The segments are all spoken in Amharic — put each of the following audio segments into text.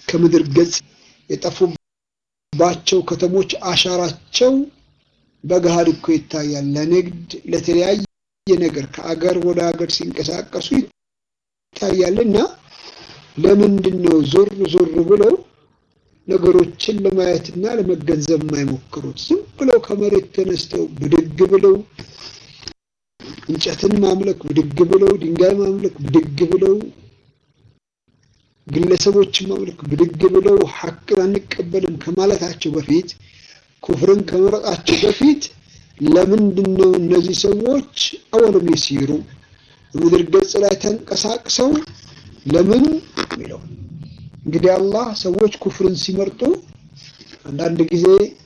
ከምድር ገጽ የጠፉባቸው ከተሞች አሻራቸው በገሃድ እኮ ይታያል። ለንግድ ለተለያየ ነገር ከአገር ወደ ሀገር ሲንቀሳቀሱ ይታያል። እና ለምንድን ነው ዞር ዞር ብለው ነገሮችን ለማየትና ለመገንዘብ የማይሞክሩት? ዝም ብለው ከመሬት ተነስተው ብድግ ብለው እንጨትን ማምለክ ብድግ ብለው ድንጋይ ማምለክ ብድግ ብለው ግለሰቦችን ማምለክ ብድግ ብለው ሐቅን አንቀበልም ከማለታቸው በፊት ኩፍርን ከመረጣቸው በፊት ለምንድን ነው እነዚህ ሰዎች አወለም የሲሩ በምድር ገጽ ላይ ተንቀሳቅሰው ለምን የሚለው እንግዲህ አላህ ሰዎች ኩፍርን ሲመርጡ አንዳንድ ጊዜ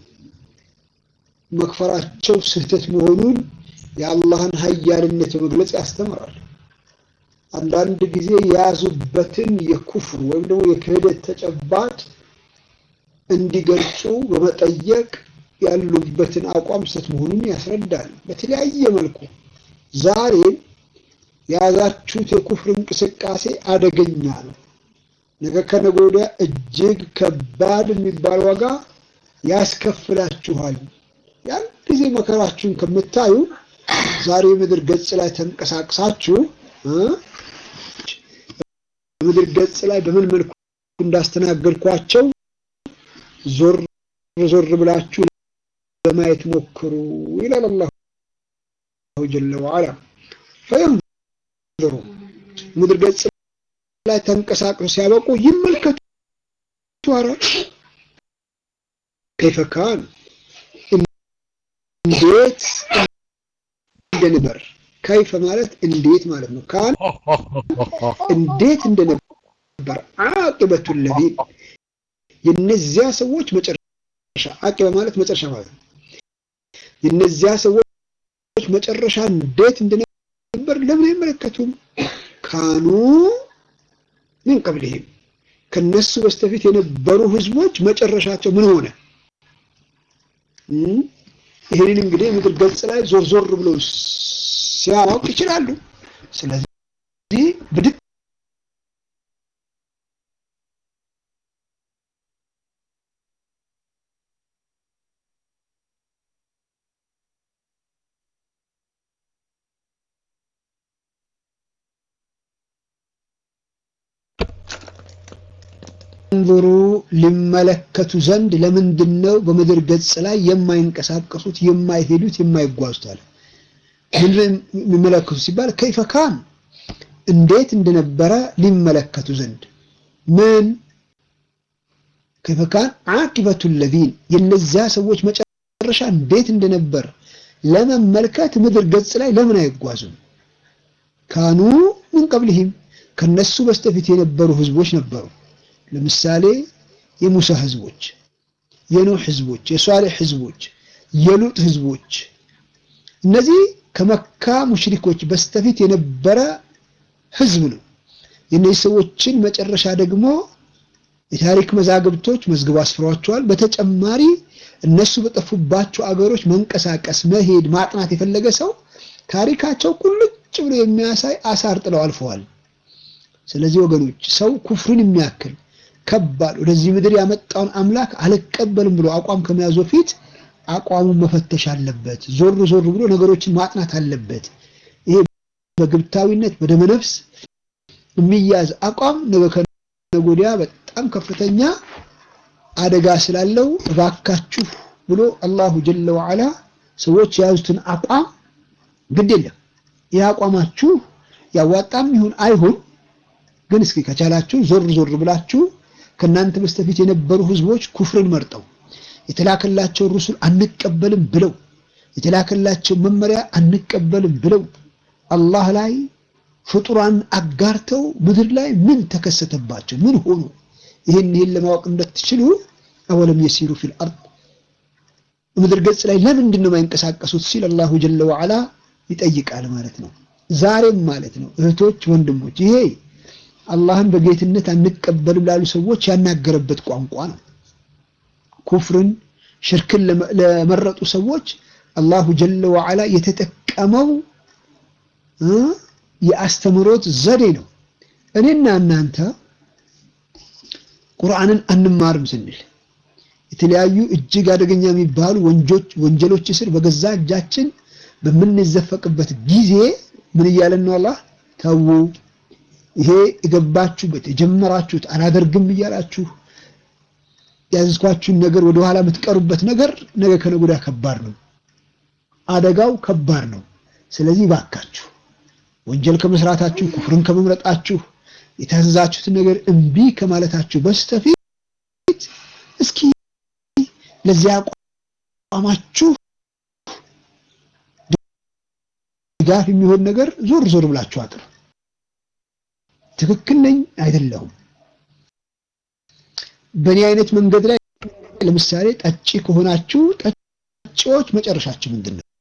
መክፈራቸው ስህተት መሆኑን የአላህን ሀያልነት በመግለጽ ያስተምራል። አንዳንድ ጊዜ የያዙበትን የኩፍር ወይም ደግሞ የክህደት ተጨባጭ እንዲገልጹ በመጠየቅ ያሉበትን አቋም ስህተት መሆኑን ያስረዳል። በተለያየ መልኩ ዛሬ የያዛችሁት የኩፍር እንቅስቃሴ አደገኛ ነው። ነገ ከነገ ወዲያ እጅግ ከባድ የሚባል ዋጋ ያስከፍላችኋል። ያን ጊዜ መከራችሁን ከምታዩ ዛሬ ምድር ገጽ ላይ ተንቀሳቅሳችሁ ምድር ገጽ ላይ በምን መልኩ እንዳስተናገድኳቸው ዞር ዞር ብላችሁ ለማየት ሞክሩ ይላል አላሁ ጀለ ወዐላ። ፈየንዙሩ ምድር ገጽ ላይ ተንቀሳቅሱ ሲያበቁ ይመልከቱ። ኧረ ከይፈ ካን እንዴት እንደነበር ከይፈ ማለት እንዴት ማለት ነው። ካን እንዴት እንደነበር አቂበቱ ለዚን የነዚያ ሰዎች መጨረሻ አቂበ ማለት መጨረሻ ማለት ነው። የነዚያ ሰዎች መጨረሻ እንዴት እንደነበር ለምን አይመለከቱም? ካኑ ምን ቀብልህም ከነሱ በስተፊት የነበሩ ህዝቦች መጨረሻቸው ምን ሆነ? ይህንን እንግዲህ ምድር ገጽ ላይ ዞር ዞር ብለው ሲያውቅ ይችላሉ። ስለዚህ ብድግ እንظሩ ሊመለከቱ ዘንድ ለምንድን ነው በምድር ገጽ ላይ የማይንቀሳቀሱት የማይሄዱት የማይጓዙት አለ ምንድን የሚመለከቱ ሲባል ከይፈ ካን እንዴት እንደነበረ ሊመለከቱ ዘንድ ምን ከይፈ ካን አቂበቱ ለዚን የነዚያ ሰዎች መጨረሻ እንዴት እንደነበር ለመመልከት ምድር ገጽ ላይ ለምን አይጓዙም ካኑ ምን ቀብልህም ከነሱ በስተፊት የነበሩ ህዝቦች ነበሩ ለምሳሌ የሙሳ ህዝቦች፣ የኖህ ህዝቦች፣ የሷሌህ ህዝቦች፣ የሉጥ ህዝቦች እነዚህ ከመካ ሙሽሪኮች በስተፊት የነበረ ህዝብ ነው። የእነዚህ ሰዎችን መጨረሻ ደግሞ የታሪክ መዛግብቶች መዝግብ አስፍሯቸዋል። በተጨማሪ እነሱ በጠፉባቸው አገሮች መንቀሳቀስ፣ መሄድ፣ ማጥናት የፈለገ ሰው ታሪካቸው ቁልጭ ብሎ የሚያሳይ አሳር ጥለው አልፈዋል። ስለዚህ ወገኖች ሰው ኩፍርን የሚያክል ከባድ ወደዚህ ምድር ያመጣውን አምላክ አልቀበልም ብሎ አቋም ከመያዙ በፊት አቋሙን መፈተሽ አለበት። ዞር ዞር ብሎ ነገሮችን ማጥናት አለበት። ይሄ በግብታዊነት በደመነፍስ የሚያዝ አቋም ነገ ከነገ ወዲያ በጣም ከፍተኛ አደጋ ስላለው እባካችሁ ብሎ አላሁ ጀለ ወዐላ ሰዎች የያዙትን አቋም ግድ የለም ይህ አቋማችሁ ያዋጣም ይሁን አይሁን ግን እስኪ ከቻላችሁ ዞር ዞር ብላችሁ ከእናንተ በስተፊት የነበሩ ህዝቦች ኩፍርን መርጠው የተላከላቸውን ሩሱል አንቀበልም ብለው የተላከላቸው መመሪያ አንቀበልም ብለው አላህ ላይ ፍጡራን አጋርተው ምድር ላይ ምን ተከሰተባቸው? ምን ሆኑ? ይህን ይህን ለማወቅ እንደትችሉ አወለም የሲሩ ፊል አርድ ምድር ገጽ ላይ ለምንድን ነው የማይንቀሳቀሱት ሲል አላሁ ጀለ ወዐላ ይጠይቃል ማለት ነው። ዛሬም ማለት ነው እህቶች፣ ወንድሞች ይሄ አላህን በጌትነት አንቀበልም ላሉ ሰዎች ያናገረበት ቋንቋ ነው። ኩፍርን ሽርክን ለመረጡ ሰዎች አላሁ ጀለ ወዐላ የተጠቀመው የአስተምሮት ዘዴ ነው። እኔና እናንተ ቁርአንን አንማርም ስንል የተለያዩ እጅግ አደገኛ የሚባሉ ወንጀሎች ስር በገዛ እጃችን በምንዘፈቅበት ጊዜ ምን እያለን ነው? አላህ ተዉ፣ ይሄ የገባችሁበት የጀመራችሁት አላደርግም እያላችሁ ያዝኳችሁን ነገር ወደኋላ የምትቀሩበት ነገር ነገ ከነገ ወዲያ ከባድ ነው፣ አደጋው ከባድ ነው። ስለዚህ ባካችሁ ወንጀል ከመስራታችሁ ኩፍርን ከመምረጣችሁ የታዘዛችሁትን ነገር እምቢ ከማለታችሁ በስተፊት እስኪ ለዚያ አቋማችሁ ድጋፍ የሚሆን ነገር ዞር ዞር ብላችሁ አጥሩ። ትክክል ነኝ አይደለሁም፣ በእኔ አይነት መንገድ ላይ ለምሳሌ ጠጪ ከሆናችሁ ጠጪዎች መጨረሻችሁ ምንድን ነው?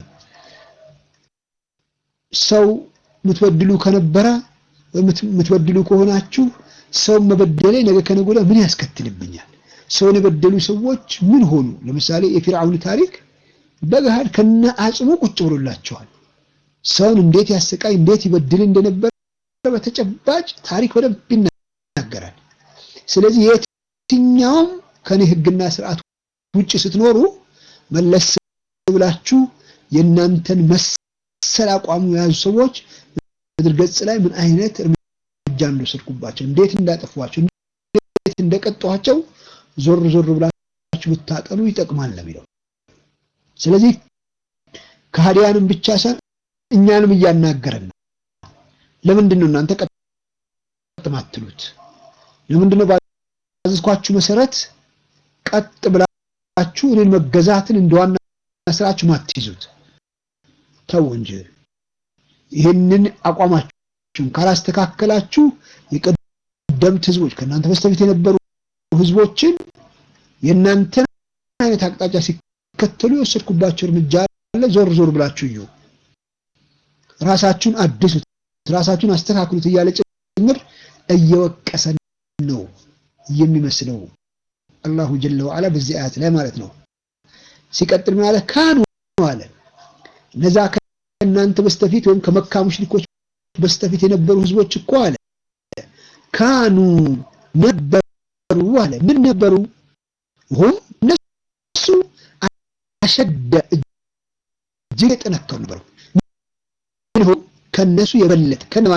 ሰው የምትበድሉ ከነበረ የምትበድሉ ከሆናችሁ ሰው መበደሌ ነገ ከነገ ወዲያ ምን ያስከትልብኛል? ሰውን የበደሉ ሰዎች ምን ሆኑ? ለምሳሌ የፊርዓውን ታሪክ በገሃድ ከነ አጽሙ ቁጭ ብሎላቸዋል። ሰውን እንዴት ያሰቃይ እንዴት ይበድል እንደነበረ በተጨባጭ ታሪክ በደንብ ይናገራል። ስለዚህ የትኛውም ከኔ ሕግና ስርዓት ውጭ ስትኖሩ መለስ ብላችሁ የእናንተን መሰል አቋሙ የያዙ ሰዎች ምድር ገጽ ላይ ምን አይነት እርምጃ እንደወሰድኩባቸው፣ እንዴት እንዳጠፏቸው፣ እንዴት እንደቀጧቸው ዞር ዞር ብላችሁ ብታጠኑ ይጠቅማል ነው የሚለው። ስለዚህ ከሃዲያንም ብቻ ሳይሆን እኛንም እያናገረን ነው። ለምንድን ነው እናንተ ቀጥ ማትሉት? ለምንድን ነው ባዘዝኳችሁ መሰረት ቀጥ ብላችሁ እኔን መገዛትን እንደዋና ስራችሁ ማትይዙት? ተው እንጂ ይህንን አቋማችሁን ካላስተካከላችሁ የቀደምት ህዝቦች ከእናንተ በስተፊት የነበሩ ህዝቦችን የእናንተን አይነት አቅጣጫ ሲከተሉ የወሰድኩባቸው እርምጃ አለ። ዞር ዞር ብላችሁ እዩ፣ ራሳችሁን አድሱት፣ ራሳችሁን አስተካክሉት እያለ ጭምር እየወቀሰን ነው የሚመስለው አላሁ ጀለ ወዐላ በዚህ አያት ላይ ማለት ነው። ሲቀጥል ምን አለ? ካኑ አለ እነዛ ከእናንተ በስተፊት ወይም ከመካ ሙሽሪኮች በስተፊት የነበሩ ህዝቦች እኮ አለ ካኑ ነበሩ አለ ምን ነበሩ? ሁም እነሱ አሸደ እጅግ የጠነከሩ ነበሩ። ምንሁም ከነሱ የበለጠ ከነማ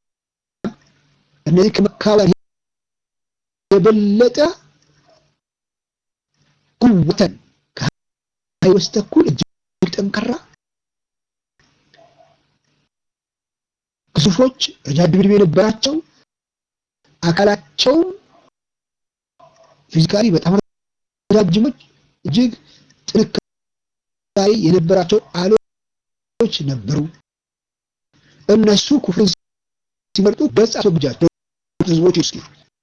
እነዚህ ከመካውያን የበለጠ ቁወተን ከሀይ በስተኩል እጅግ ጠንካራ ግዙፎች ረጃጅም ዕድሜ የነበራቸው አካላቸውም ፊዚካሊ በጣም ረጃጅሞች እጅግ ጥንካሬ የነበራቸው አሎች ነበሩ። እነሱ ኩፍርን ሲመርጡ ገጽ አስወግጃቸው ህዝቦች እስኪ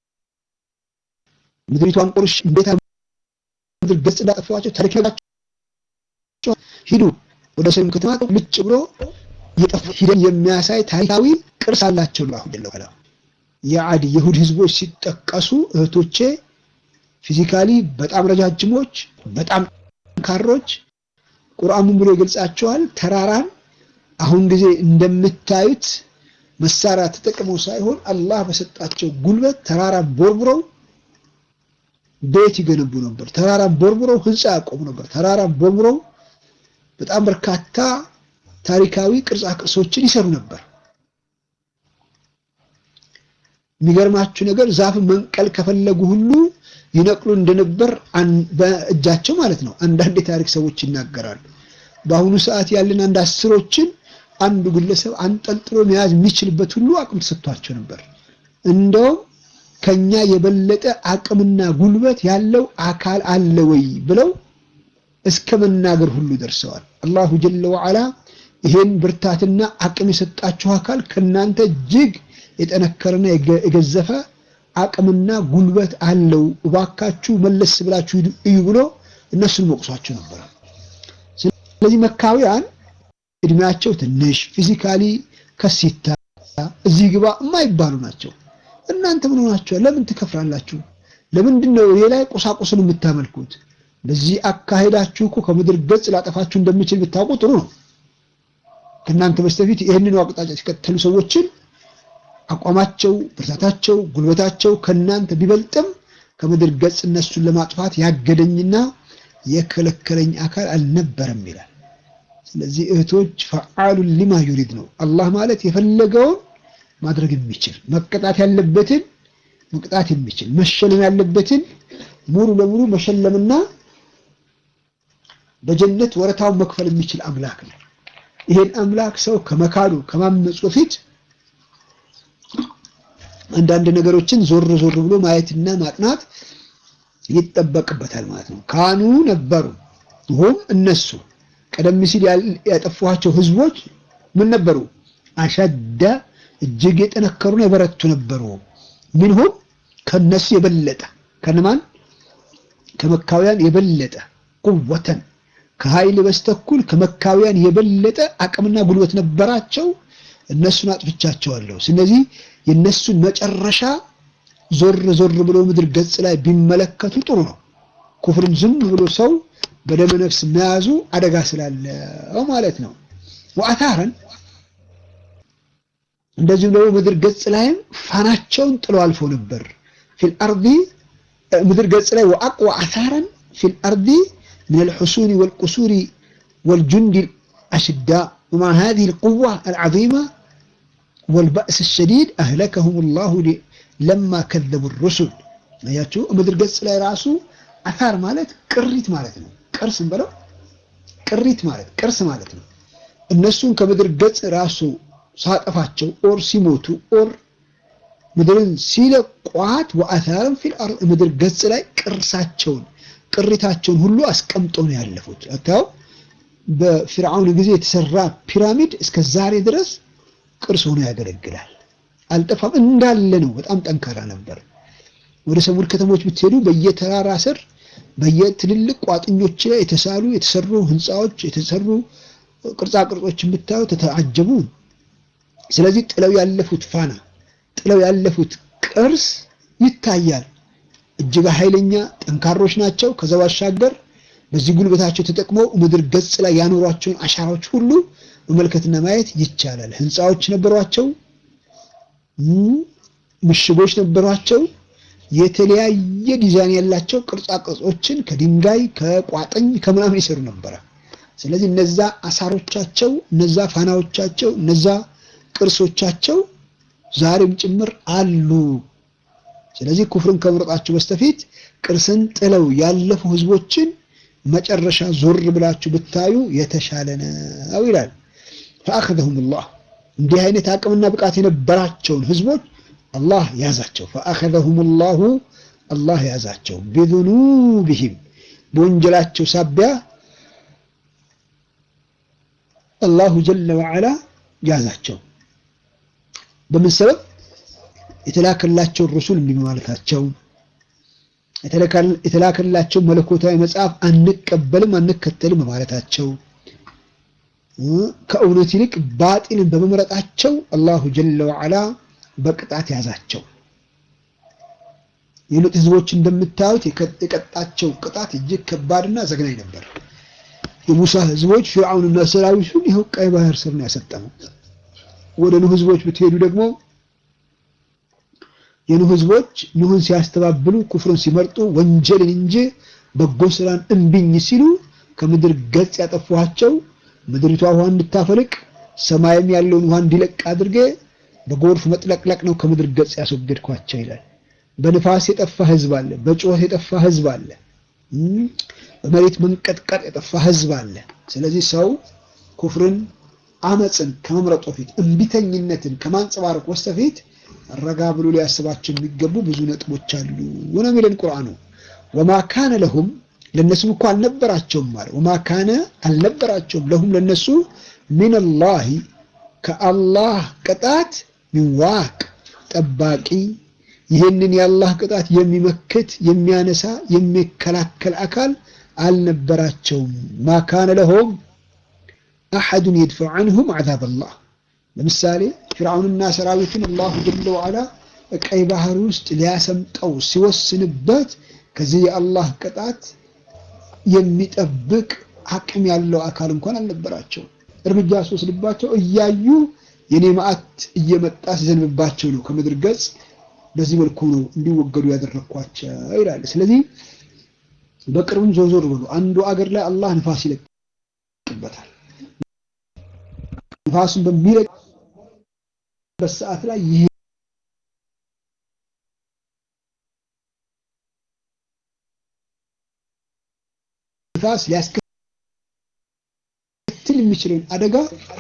ምድሪቷን ቁርሽ እንዴት ምድር ገጽ እንዳጠፋቸው ታሪክ ነግራቸው ሂዱ ወደ ሰሜን ከተማ ልጭ ብሎ የጠፉ ሂደን የሚያሳይ ታሪካዊ ቅርስ አላቸው ነው አሁን ያለው የአድ የሁድ ህዝቦች ሲጠቀሱ እህቶቼ ፊዚካሊ በጣም ረጃጅሞች፣ በጣም ጠንካሮች ቁርአኑን ብሎ ይገልጻቸዋል። ተራራን አሁን ጊዜ እንደምታዩት መሳሪያ ተጠቅመው ሳይሆን አላህ በሰጣቸው ጉልበት ተራራን ቦርቡረው ቤት ይገነቡ ነበር። ተራራን ቦርቡረው ህንፃ ያቆሙ ነበር። ተራራን ቦርቡረው በጣም በርካታ ታሪካዊ ቅርጻ ቅርሶችን ይሰሩ ነበር። የሚገርማችሁ ነገር ዛፍን መንቀል ከፈለጉ ሁሉ ይነቅሉ እንደነበር በእጃቸው ማለት ነው። አንዳንድ የታሪክ ሰዎች ይናገራሉ። በአሁኑ ሰዓት ያለን አንድ አስሮችን አንዱ ግለሰብ አንጠልጥሎ መያዝ የሚችልበት ሁሉ አቅም ተሰጥቷቸው ነበር። እንደውም ከኛ የበለጠ አቅምና ጉልበት ያለው አካል አለ ወይ ብለው እስከ መናገር ሁሉ ደርሰዋል። አላሁ ጀለ ወዐላ ይሄን ብርታትና አቅም የሰጣችሁ አካል ከናንተ እጅግ የጠነከረና የገዘፈ አቅምና ጉልበት አለው፣ እባካችሁ መለስ ብላችሁ እዩ ብሎ እነሱን መቁሷቸው ነበር። ስለዚህ መካውያን እድሜያቸው ትንሽ ፊዚካሊ ከሲታ እዚህ ግባ የማይባሉ ናቸው። እናንተ ምን ሆናችኋል? ለምን ትከፍራላችሁ? ለምንድን ነው ይሄ ላይ ቁሳቁስን የምታመልኩት? በዚህ አካሄዳችሁ እኮ ከምድር ገጽ ላጠፋችሁ እንደሚችል ብታውቁ ጥሩ ነው። ከእናንተ በስተፊት ይህንን አቅጣጫ ሲከተሉ ሰዎችን አቋማቸው፣ ብርታታቸው፣ ጉልበታቸው ከእናንተ ቢበልጥም ከምድር ገጽ እነሱን ለማጥፋት ያገደኝና የከለከለኝ አካል አልነበረም ይላል። ስለዚህ እህቶች ፈዓሉን ሊማ ዩሪድ ነው። አላህ ማለት የፈለገውን ማድረግ የሚችል መቀጣት ያለበትን መቅጣት የሚችል መሸለም ያለበትን ሙሉ ለሙሉ መሸለምና በጀነት ወረታውን መክፈል የሚችል አምላክ ነው። ይሄን አምላክ ሰው ከመካዱ ከማመፁ በፊት አንዳንድ ነገሮችን ዞር ዞር ብሎ ማየትና ማጥናት ይጠበቅበታል ማለት ነው። ካኑ ነበሩ ሁም እነሱ ቀደም ሲል ያጠፏቸው ህዝቦች ምን ነበሩ? አሸደ እጅግ የጠነከሩና የበረቱ ነበሩ። ሚንሁም ከነሱ የበለጠ ከነማን ከመካውያን የበለጠ ቁወተን ከኃይል በስተኩል ከመካውያን የበለጠ አቅምና ጉልበት ነበራቸው። እነሱን አጥፍቻቸዋለሁ። ስለዚህ የነሱን መጨረሻ ዞር ዞር ብሎ ምድር ገጽ ላይ ቢመለከቱ ጥሩ ነው። ኩፍርን ዝም ብሎ ሰው በደመ ነፍስ መያዙ አደጋ ስላለው ማለት ነው። ወአታረን እንደዚሁም ደግሞ ምድር ገጽ ላይም ፋናቸውን ጥሎ አልፎ ነበር። ፊል አርዲ ምድር ገጽ ላይ ወአቅዋ አታረን ፊል አርዲ من الحصون والقصور والجند الأشداء ومع هذه القوة العظيمة والبأس الشديد أهلكهم الله لما كذبوا الرسل አያችሁ ምድር ገጽ ላይ ራሱ አታር ማለት ቅሪት ማለት ነው። ቅርስ እንበለው ቅሪት ማለት ቅርስ ማለት ነው። እነሱን ከምድር ገጽ ራሱ ሳጠፋቸው ኦር ሲሞቱ ኦር ምድርን ሲለቋት ወአታርም ፊል አርድ ምድር ገጽ ላይ ቅርሳቸውን ቅሪታቸውን ሁሉ አስቀምጠው ነው ያለፉት። አታው በፊርዓውን ጊዜ የተሰራ ፒራሚድ እስከ ዛሬ ድረስ ቅርስ ሆኖ ያገለግላል። አልጠፋም እንዳለ ነው። በጣም ጠንካራ ነበር። ወደ ሰሙድ ከተሞች ብትሄዱ በየተራራ ስር በየትልልቅ ቋጥኞች ላይ የተሳሉ የተሰሩ ህንፃዎች የተሰሩ ቅርጻ ቅርጾችን ብታዩ ተተዓጀቡ። ስለዚህ ጥለው ያለፉት ፋና ጥለው ያለፉት ቅርስ ይታያል። እጅግ ኃይለኛ ጠንካሮች ናቸው። ከዛ ባሻገር በዚህ ጉልበታቸው ተጠቅመው ምድር ገጽ ላይ ያኖሯቸውን አሻራዎች ሁሉ መመልከትና ማየት ይቻላል። ህንፃዎች ነበሯቸው፣ ምሽጎች ነበሯቸው። የተለያየ ዲዛይን ያላቸው ቅርጻ ቅርጾችን ከድንጋይ ከቋጥኝ ከምናምን ይሰሩ ነበረ። ስለዚህ እነዛ አሳሮቻቸው፣ እነዛ ፋናዎቻቸው፣ እነዛ ቅርሶቻቸው ዛሬም ጭምር አሉ። ስለዚህ ኩፍርን ከመምረጣችሁ በስተፊት ቅርስን ጥለው ያለፉ ህዝቦችን መጨረሻ ዞር ብላችሁ ብታዩ የተሻለ ነው ይላል። ፈአኸዘሁም ላህ እንዲህ አይነት አቅምና ብቃት የነበራቸውን ህዝቦች አላህ ያዛቸው። ፈአኸዘሁም ላሁ አላህ ያዛቸው። ቢዙኑቢሂም በወንጀላቸው ሳቢያ አላሁ ጀለ ወዐላ ያዛቸው። በምን ሰበብ? የተላከላቸውን ረሱል እምቢ በማለታቸው የተላከላቸው መለኮታዊ መጽሐፍ አንቀበልም አንከተልም በማለታቸው ከእውነት ይልቅ ባጢልን በመምረጣቸው አላሁ ጀለ ወዐላ በቅጣት ያዛቸው። የሉጥ ህዝቦች እንደምታዩት የቀጣቸው ቅጣት እጅግ ከባድና ዘግናኝ ነበር። የሙሳ ህዝቦች ፊርዓውንና ሰራዊቱን ይኸው ቀይ ባህር ስር ነው ያሰጠመው። ወደ ኑህ ህዝቦች ብትሄዱ ደግሞ የኑህ ህዝቦች ኑህን ሲያስተባብሉ ኩፍርን ሲመርጡ ወንጀልን እንጂ በጎ ስራን እምቢኝ ሲሉ ከምድር ገጽ ያጠፏቸው ምድሪቷ ውሃ እንድታፈልቅ ሰማይም ያለውን ውሃ እንዲለቅ አድርጌ በጎርፍ መጥለቅለቅ ነው ከምድር ገጽ ያስወገድኳቸው ይላል። በንፋስ የጠፋ ህዝብ አለ። በጩኸት የጠፋ ህዝብ አለ። በመሬት መንቀጥቀጥ የጠፋ ህዝብ አለ። ስለዚህ ሰው ኩፍርን፣ አመፅን ከመምረጡ በፊት እምቢተኝነትን ከማንጸባረቅ በስተፊት ረጋ ብሎ ሊያስባቸው የሚገቡ ብዙ ነጥቦች አሉ ነው የሚለን ቁርአኑ። ወማ ካነ ለሁም ለነሱም እኮ አልነበራቸውም ማለት ወማ ካነ አልነበራቸውም ለሁም ለነሱ ሚነላሂ ከአላህ ቅጣት ሚዋቅ ጠባቂ ይህንን የአላህ ቅጣት የሚመክት የሚያነሳ የሚከላከል አካል አልነበራቸውም። ማ ካነ ለሁም አሐዱን የድፈዑ ዐንሁም ዐዛብ አላህ ለምሳሌ ፊርዓውንና ሰራዊቱን አላሁ ጀለ ወዐላ ቀይ ባህር ውስጥ ሊያሰምጠው ሲወስንበት ከዚህ የአላህ ቅጣት የሚጠብቅ አቅም ያለው አካል እንኳን አልነበራቸው። እርምጃ ሲወስድባቸው እያዩ የኔ መዓት እየመጣ ሲዘንብባቸው ነው ከምድር ገጽ በዚህ መልኩ ነው እንዲወገዱ ያደረግኳቸው ይላል። ስለዚህ በቅርቡም ዞር ዞር ብሎ አንዱ አገር ላይ አላህ ንፋስ ይለቅበታል። ንፋሱን በሚለቅበት ሰዓት ላይ ይህ ንፋስ ሊያስከትል የሚችለውን አደጋ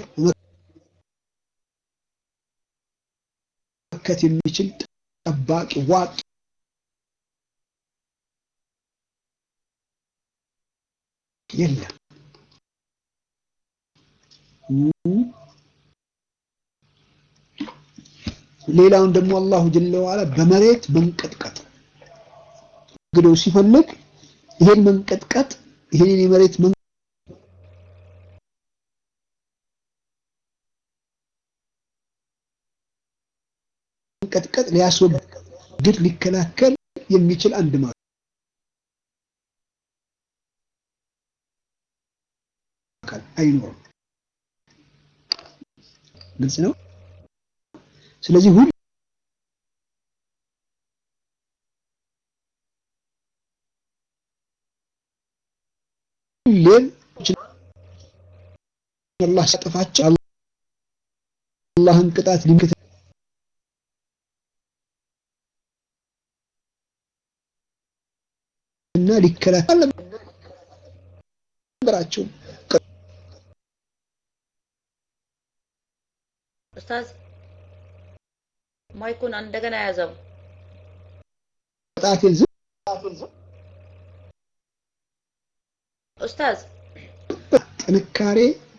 መመከት የሚችል ጠባቂ ዋቅ የለም። ሌላውን ደግሞ አላሁ ጀለ ወዐላ በመሬት መንቀጥቀጥ እንግዲው ሲፈልግ ይሄን መንቀጥቀጥ ይሄን የመሬት መንቀጥቀጥ ሊያስወግድ ሊከላከል የሚችል አንድ ማለት አይኖርም። ግልጽ ነው። ስለዚህ ሁሉ ሁሌም አላህ ሲያጠፋቸው አላህን ቅጣት ሊምክት እና ሊከላከል ነገራቸው ኡስታዝ ማይኩን እንደገና ያዘው። ቅጣቴን ዝም ኡስታዝ ጥንካሬ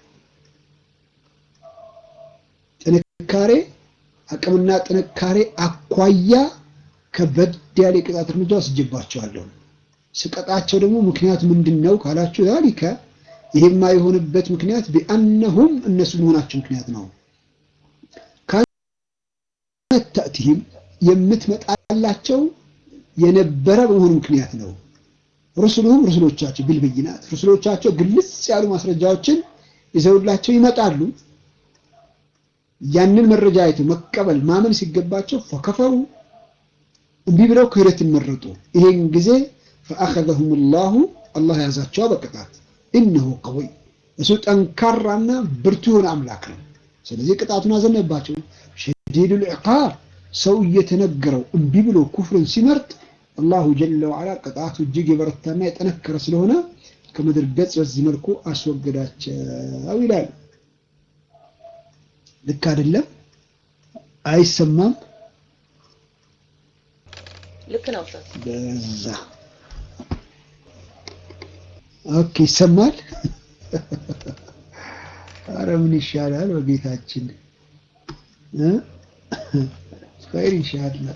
ጥንካሬ አቅምና ጥንካሬ አኳያ ከበድ ያለ የቅጣት እርምጃ ወስጄባቸዋለሁ። ስቀጣቸው ደግሞ ምክንያቱ ምንድን ነው ካላችሁ፣ ዛሊከ ይሄማ የሆነበት ምክንያት ቢአነሁም እነሱ መሆናቸው ምክንያት ነው። ካነት ተእቲህም የምትመጣላቸው የነበረ በመሆኑ ምክንያት ነው። ሩሱሉሁም ሩሱሎቻቸው ቢልበይናት ሩሱሎቻቸው ግልጽ ያሉ ማስረጃዎችን ይዘውላቸው ይመጣሉ። ያንን መረጃ አይተው መቀበል ማመን ሲገባቸው ፈከፈሩ እምቢ ብለው ክህደትን መረጡ። ይሄን ጊዜ ፈአኸዘሁም ላሁ አላህ ያዛቸው በቅጣት ኢነሁ ቀዊይ እሱ ጠንካራና ብርቱ የሆነ አምላክ ነው። ስለዚህ ቅጣቱን አዘነባቸው። ሸዲዱል ዒቃብ ሰው እየተነገረው እምቢ ብሎ ኩፍርን ሲመርጥ አላሁ ጀለ ወዐላ ቅጣቱ እጅግ የበረታና የጠነከረ ስለሆነ ከምድር ገጽ በዚህ መልኩ አስወገዳቸው ይላል። ልክ አይደለም? አይሰማም? ልክ ነው ኡስታዝ። በዛ ኦኬ፣ ይሰማል። አረ ምን ይሻላል በጌታችን እ ኸይር ኢንሻአላህ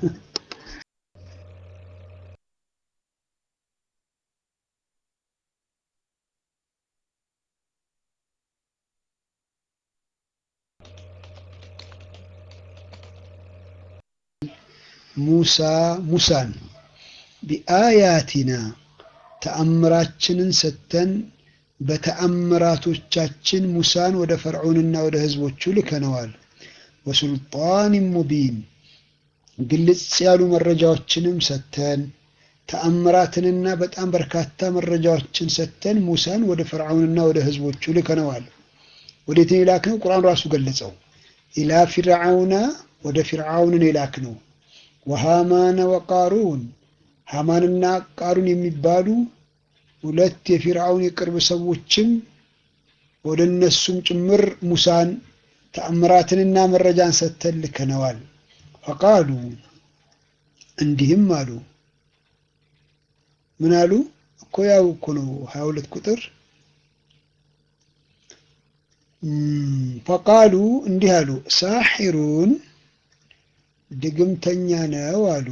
ሙሳ ሙሳን ቢአያቲና ተአምራችንን ሰጥተን በተአምራቶቻችን ሙሳን ወደ ፈርዖንና ወደ ህዝቦቹ ልከነዋል። ወሱልጣን ሙቢን ግልጽ ያሉ መረጃዎችንም ሰጥተን ተአምራትንና በጣም በርካታ መረጃዎችን ሰጥተን ሙሳን ወደ ፈርዖንና ወደ ህዝቦቹ ልከነዋል። ወዴትን የላክነው? ቁርአን ራሱ ገለጸው። ኢላ ፊርዓውና ወደ ፊርዓውንን የላክነው ወሃማነ ወቃሩን ሃማንና ቃሩን የሚባሉ ሁለት የፊርዓውን የቅርብ ሰዎችም ወደ እነሱም ጭምር ሙሳን ተአምራትንና መረጃን ሰጥተን ልከነዋል። ፈቃሉ እንዲህም አሉ። ምን አሉ እኮ ያው እኮ ነው ሀያ ሁለት ቁጥር ፈቃሉ እንዲህ አሉ ሳሒሩን ድግምተኛ ነው አሉ።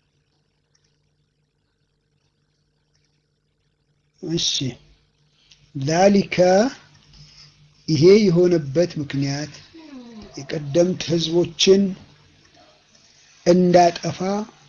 እሺ ዛሊከ ይሄ የሆነበት ምክንያት የቀደምት ህዝቦችን እንዳጠፋ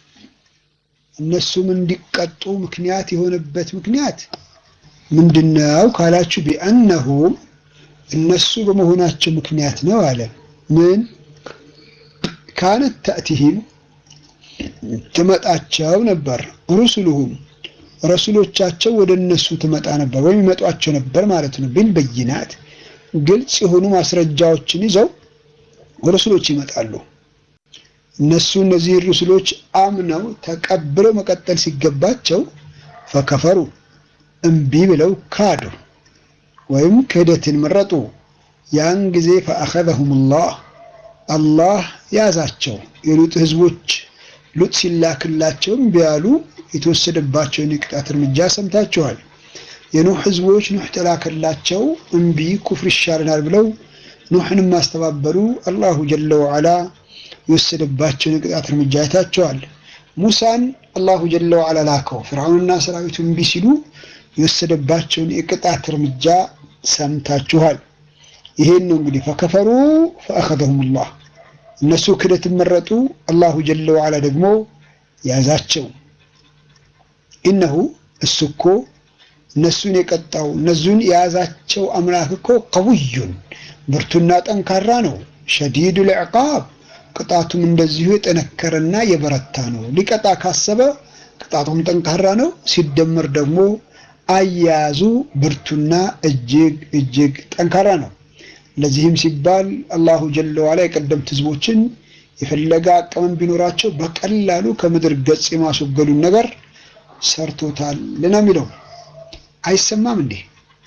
እነሱም እንዲቀጡ ምክንያት የሆነበት ምክንያት ምንድነው ካላችሁ ቢአነሁም እነሱ በመሆናቸው ምክንያት ነው አለ። ምን ካነት ተእቲህም ትመጣቸው ነበር። ሩሱሉሁም ረሱሎቻቸው ወደ እነሱ ትመጣ ነበር ወይም ይመጧቸው ነበር ማለት ነው። ቢል በይናት ግልጽ የሆኑ ማስረጃዎችን ይዘው ረሱሎች ይመጣሉ። እነሱ እነዚህ ሩሱሎች አምነው ተቀብለው መቀጠል ሲገባቸው ፈከፈሩ እምቢ ብለው ካዱ ወይም ክህደትን መረጡ። ያን ጊዜ ፈአኸዘሁም ላህ አላህ ያዛቸው። የሉጥ ህዝቦች ሉጥ ሲላክላቸው እምቢ ያሉ የተወሰደባቸውን የቅጣት እርምጃ ሰምታችኋል። የኑህ ህዝቦች ኑህ ተላከላቸው እምቢ ኩፍር ይሻለናል ብለው ኑህንም ማስተባበሉ አላሁ ጀለ ወዓላ የወሰደባቸውን የቅጣት እርምጃ አይታቸዋል። ሙሳን አላሁ ጀለ ወዓላ ላከው። ፍርዓውንና ሰራዊቱ እምቢ ሲሉ የወሰደባቸውን የቅጣት እርምጃ ሰምታችኋል። ይሄን ነው እንግዲህ ፈከፈሩ ፈአኸዘሁም ላህ እነሱ ክደትን መረጡ፣ አላሁ ጀለ ወዓላ ደግሞ ያዛቸው። ኢነሁ እሱ እኮ እነሱን የቀጣው እነሱን የያዛቸው አምላክ እኮ ቀውዩን ብርቱና ጠንካራ ነው። ሸዲዱ ልዕቃብ ቅጣቱም እንደዚሁ የጠነከረና የበረታ ነው። ሊቀጣ ካሰበ ቅጣቱም ጠንካራ ነው። ሲደመር ደግሞ አያያዙ ብርቱና እጅግ እጅግ ጠንካራ ነው። ለዚህም ሲባል አላሁ ጀለ ዋላ የቀደምት ህዝቦችን የፈለገ አቅምም ቢኖራቸው በቀላሉ ከምድር ገጽ የማስወገዱን ነገር ሰርቶታል ነው የሚለው። አይሰማም እንዴ?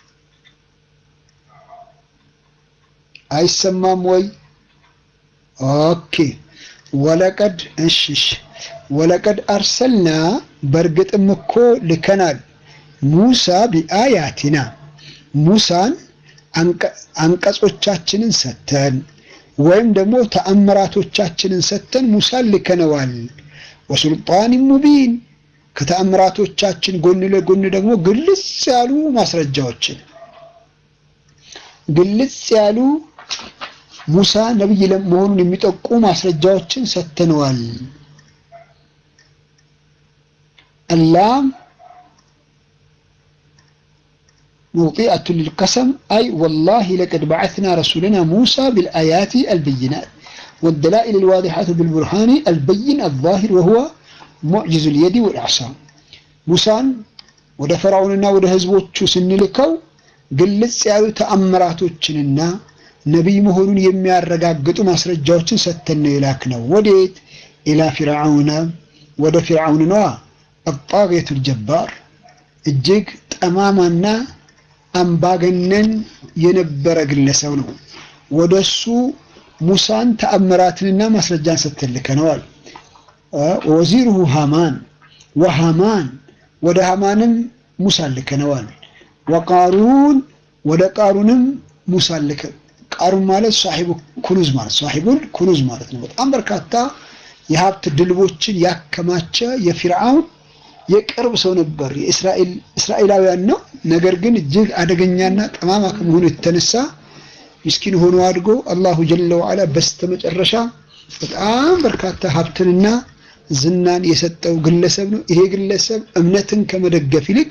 አይሰማም ወይ? ኦኬ ወለቀድ እሽሽ ወለቀድ አርሰልና በእርግጥም እኮ ልከናል ሙሳ ቢአያቲና ሙሳን አንቀጾቻችንን ሰተን ወይም ደግሞ ተአምራቶቻችንን ሰተን ሙሳን ልከነዋል። ወሱልጣን ሙቢን ከተአምራቶቻችን ጎን ለጎን ደግሞ ግልጽ ያሉ ማስረጃዎችን ግልጽ ያሉ ሙሳ ነቢይ መሆኑን የሚጠቁ ማስረጃዎችን ሰተነዋል። አላም موطئة للقسم أي والله لقد بعثنا رسولنا موسى بالآيات البينات والدلائل الواضحة بالبرهان البين الظاهر وهو معجز اليد والإعصام موسى ወደ ፈርዖንና ወደ ህዝቦቹ ስንልከው ግልጽ ያሉ ተአምራቶችንና ነቢይ መሆኑን የሚያረጋግጡ ማስረጃዎችን ሰተን ነው የላክነው። ወዴት? ኢላ ፊርዓውነ ወደ ፊርዓውን ነዋ። አጣጌቱል ጀባር እጅግ ጠማማና አምባገነን የነበረ ግለሰብ ነው። ወደሱ ሙሳን ተአምራትንና ማስረጃን ሰተልከነዋል። ወዚሩሁ ሃማን ወሃማን ወደ ሃማንም ሙሳን ልከነዋል። ወቃሩን ወደ ቃሩንም ሙሳን ልከ ቃሩን ማለት ሳሒቡ ኩኑዝ ማለት ሳሒቡል ኩኑዝ ማለት ነው። በጣም በርካታ የሀብት ድልቦችን ያከማቸ የፊርዓውን የቅርብ ሰው ነበር። የእስራኤላውያን ነው። ነገር ግን እጅግ አደገኛና ጠማማ ከመሆኑ የተነሳ ምስኪን ሆኖ አድጎ አላሁ ጀለ ወዓላ በስተመጨረሻ በጣም በርካታ ሀብትንና ዝናን የሰጠው ግለሰብ ነው። ይሄ ግለሰብ እምነትን ከመደገፍ ይልቅ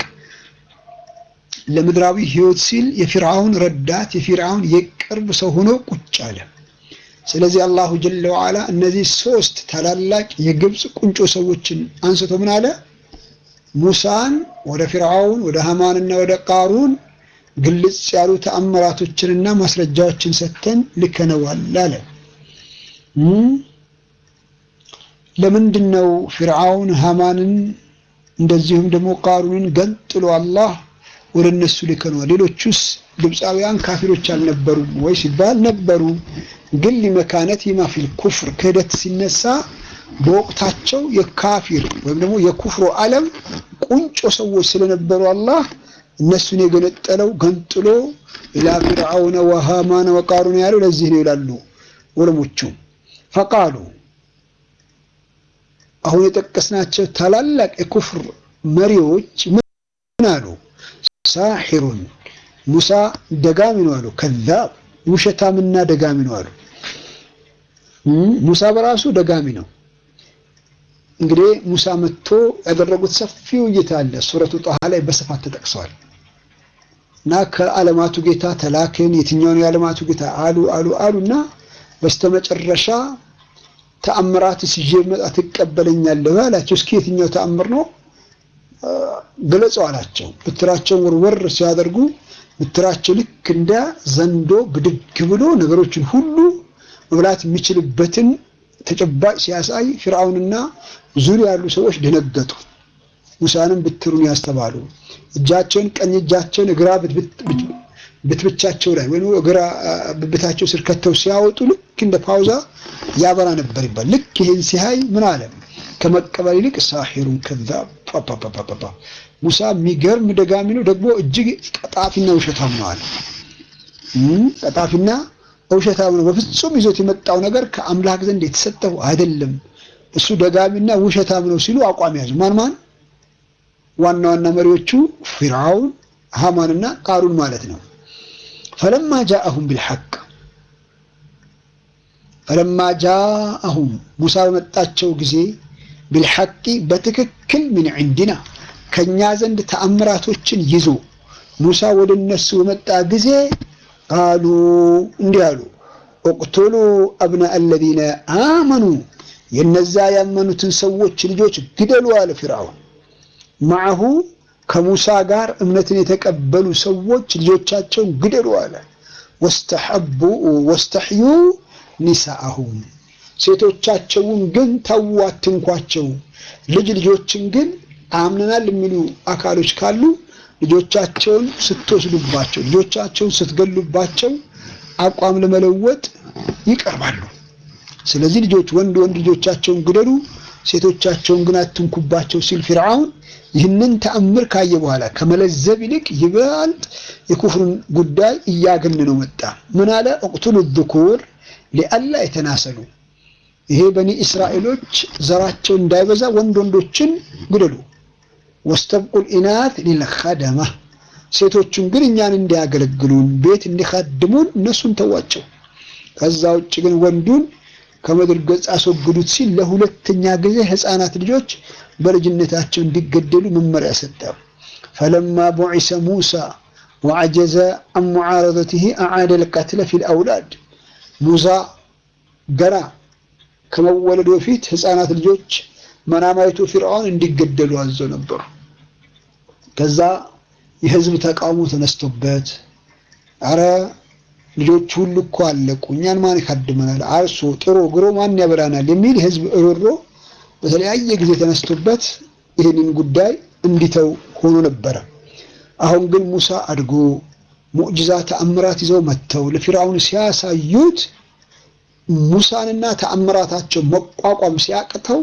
ለምድራዊ ሕይወት ሲል የፊርዓውን ረዳት የፊርዓውን የቅርብ ሰው ሆኖ ቁጭ አለ። ስለዚህ አላሁ ጀለ ወዓላ እነዚህ ሶስት ታላላቅ የግብፅ ቁንጮ ሰዎችን አንስቶ ምን አለ? ሙሳን ወደ ፊርዓውን ወደ ሃማንና ወደ ቃሩን ግልጽ ያሉ ተአምራቶችንና ማስረጃዎችን ሰጥተን ልከነዋል አለ። ለምንድን ነው ፊርዓውን ሃማንን እንደዚሁም ደግሞ ቃሩንን ገንጥሎ አላህ ወደ እነሱ ልከነዋል? ሌሎቹስ ግብፃውያን ካፊሮች አልነበሩም ወይ ሲባል ነበሩ። ግን ሊመካነት ይማፊል ኩፍር ክህደት ሲነሳ በወቅታቸው የካፊር ወይም ደግሞ የኩፍሮ ዓለም ቁንጮ ሰዎች ስለነበሩ አላህ እነሱን የገነጠለው ገንጥሎ ኢላ ፊርዓውነ ወሃማነ ወቃሩን ያለው ለዚህ ነው ይላሉ ዑለሞቹ። ፈቃሉ አሁን የጠቀስናቸው ታላላቅ የኩፍር መሪዎች ምን አሉ? ሳሒሩን ሙሳ ደጋሚ ነው አሉ። ከዛብ ውሸታምና ደጋሚ ነው አሉ። ሙሳ በራሱ ደጋሚ ነው። እንግዲህ ሙሳ መጥቶ ያደረጉት ሰፊ ውይይት አለ። ሱረቱ ጣሃ ላይ በስፋት ተጠቅሰዋል። እና ከዓለማቱ ጌታ ተላክን የትኛውን የዓለማቱ ጌታ አሉ አሉ አሉ እና በስተመጨረሻ ተአምራትስ ይዤ መጣ ትቀበለኛለህ አላቸው። እስኪ የትኛው ተአምር ነው ገለጸው አላቸው። ብትራቸውን ወርወር ሲያደርጉ ብትራቸው ልክ እንደ ዘንዶ ብድግ ብሎ ነገሮችን ሁሉ መብላት የሚችልበትን ተጨባጭ ሲያሳይ ፊርዓውንና ዙሪያ ያሉ ሰዎች ደነገጡ። ሙሳንም ብትሩን ያስተባሉ እጃቸውን ቀኝ እጃቸውን እግራ ብትብቻቸው ላይ ወይም እግራ ብብታቸው ስር ከተው ሲያወጡ ልክ እንደ ፓውዛ ያበራ ነበር ይባል። ልክ ይሄን ሲያይ ምን አለ? ከመቀበል ይልቅ ሳሒሩን ከዛብ ፓፓፓፓፓ ሙሳ የሚገርም ደጋሚ ነው፣ ደግሞ እጅግ ቀጣፊና ውሸታም ነው አለ። ቀጣፊና ውሸታም ነው። በፍጹም ይዞት የመጣው ነገር ከአምላክ ዘንድ የተሰጠው አይደለም። እሱ ደጋሚና ውሸታም ነው ሲሉ አቋም ያዙ። ማን ማን? ዋና ዋና መሪዎቹ ፊርዓውን፣ ሃማንና ቃሩን ማለት ነው። ፈለማ ጃአሁም ቢልሐቅ ፈለማ ጃአሁም ሙሳ በመጣቸው ጊዜ ቢልሐቂ በትክክል ምን ዕንዲና ከኛ ዘንድ ተአምራቶችን ይዞ ሙሳ ወደ እነሱ በመጣ ጊዜ ቃሉ እንዲህ አሉ፣ እቅቱሉ አብና አለዚነ አመኑ የነዛ ያመኑትን ሰዎች ልጆች ግደሉ አለ ፊርዓውን። ማዕሁ ከሙሳ ጋር እምነትን የተቀበሉ ሰዎች ልጆቻቸውን ግደሉ አለ። ወስተሐቡ ወስተሕዩ ኒሳአሁም ሴቶቻቸውን ግን ተዉ አትንኳቸው። ልጅ ልጆችን ግን አምነናል የሚሉ አካሎች ካሉ ልጆቻቸውን ስትወስዱባቸው፣ ልጆቻቸውን ስትገሉባቸው አቋም ለመለወጥ ይቀርባሉ። ስለዚህ ልጆች ወንድ ወንድ ልጆቻቸውን ግደሉ፣ ሴቶቻቸውን ግን አትንኩባቸው ሲል ፊርዓውን ይህንን ተአምር ካየ በኋላ ከመለዘብ ይልቅ ይበልጥ የኩፍሩን ጉዳይ እያገነነው መጣ። ምን አለ? እቅቱሉ ذኩር ሊአላ የተናሰሉ ይሄ በኒ እስራኤሎች ዘራቸው እንዳይበዛ ወንድ ወንዶችን ግደሉ። ወስተብቁል ኢናት ሊልኸደማ ሴቶቹን ግን እኛን እንዲያገለግሉን ቤት እንዲኸድሙን እነሱን ተዋቸው። ከዛ ውጭ ግን ወንዱን ከምድር ገጽ አስወግዱት ሲል ለሁለተኛ ጊዜ ሕፃናት ልጆች በልጅነታቸው እንዲገደሉ መመሪያ ሰጠ። ፈለማ ቡዒሰ ሙሳ ወዐጀዘ አን ሙዓረደትህ አዓደ ልቀትለ ፊል አውላድ ሙሳ ገና ከመወለዱ በፊት ሕፃናት ልጆች መናማይቱ ፊርዓውን እንዲገደሉ አዘው ነበሩ። ከዛ የህዝብ ተቃውሞ ተነስቶበት አረ ልጆች ሁሉ እኮ አለቁ፣ እኛን ማን ይካድመናል? አርሶ ጥሮ ግሮ ማን ያበላናል? የሚል የህዝብ እሮሮ በተለያየ ጊዜ ተነስቶበት ይህንን ጉዳይ እንዲተው ሆኖ ነበረ። አሁን ግን ሙሳ አድጎ ሙዕጅዛ ተአምራት ይዘው መጥተው ለፊርዓውን ሲያሳዩት ሙሳንና ተአምራታቸው መቋቋም ሲያቅተው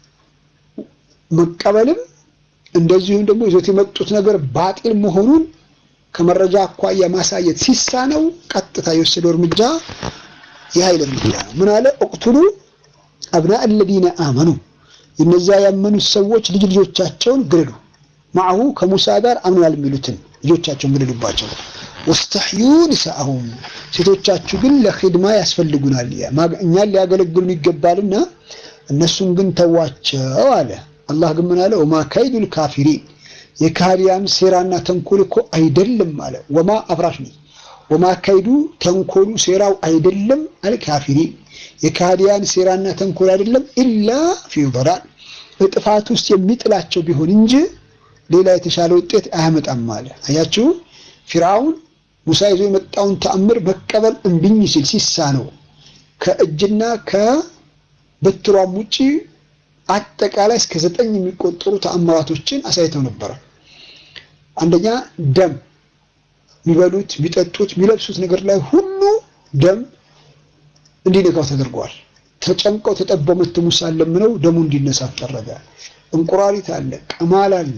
መቀበልም እንደዚሁም ደግሞ ይዞት የመጡት ነገር ባጢል መሆኑን ከመረጃ አኳያ ማሳየት ሲሳነው ቀጥታ የወሰደው እርምጃ የኃይል እርምጃ ነው። ምን አለ? እቅቱሉ አብና አለዚነ አመኑ እነዚያ ያመኑት ሰዎች ልጅ ልጆቻቸውን ግደሉ። ማዕሁ ከሙሳ ጋር አምናል የሚሉትን ልጆቻቸውን ግደሉባቸው። ወስተሕዩ ኒሳአሁም ሴቶቻችሁ ግን ለኺድማ ያስፈልጉናል፣ እኛን ሊያገለግሉን ይገባልና እነሱን ግን ተዋቸው አለ። አላህ ግን ምን አለ? ወማ ከይዱል ካፊሪን የካህዲያን ሴራና ተንኮል እኮ አይደለም አለ። ወማ አፍራሽ ነው። ወማ ከይዱ ተንኮሉ ሴራው አይደለም አለ ካፊሪን የካህዲያን ሴራና ተንኮል አይደለም ኢላ ፊ ضላል በጥፋት ውስጥ የሚጥላቸው ቢሆን እንጂ ሌላ የተሻለ ውጤት አያመጣም አለ። አያችሁ ፊርዓውን ሙሳ ይዞ የመጣውን ተአምር መቀበል እምቢኝ ሲል ሲሳነው ከእጅና ከበትሯም ውጪ አጠቃላይ እስከ ዘጠኝ የሚቆጠሩ ተአምራቶችን አሳይተው ነበረ። አንደኛ ደም የሚበሉት፣ የሚጠጡት፣ የሚለብሱት ነገር ላይ ሁሉ ደም እንዲነካው ተደርጓል። ተጨንቀው ተጠበው መት ሙሳን ለምነው ደሙ እንዲነሳ ተደረገ። እንቁራሪት አለ፣ ቅማል አለ።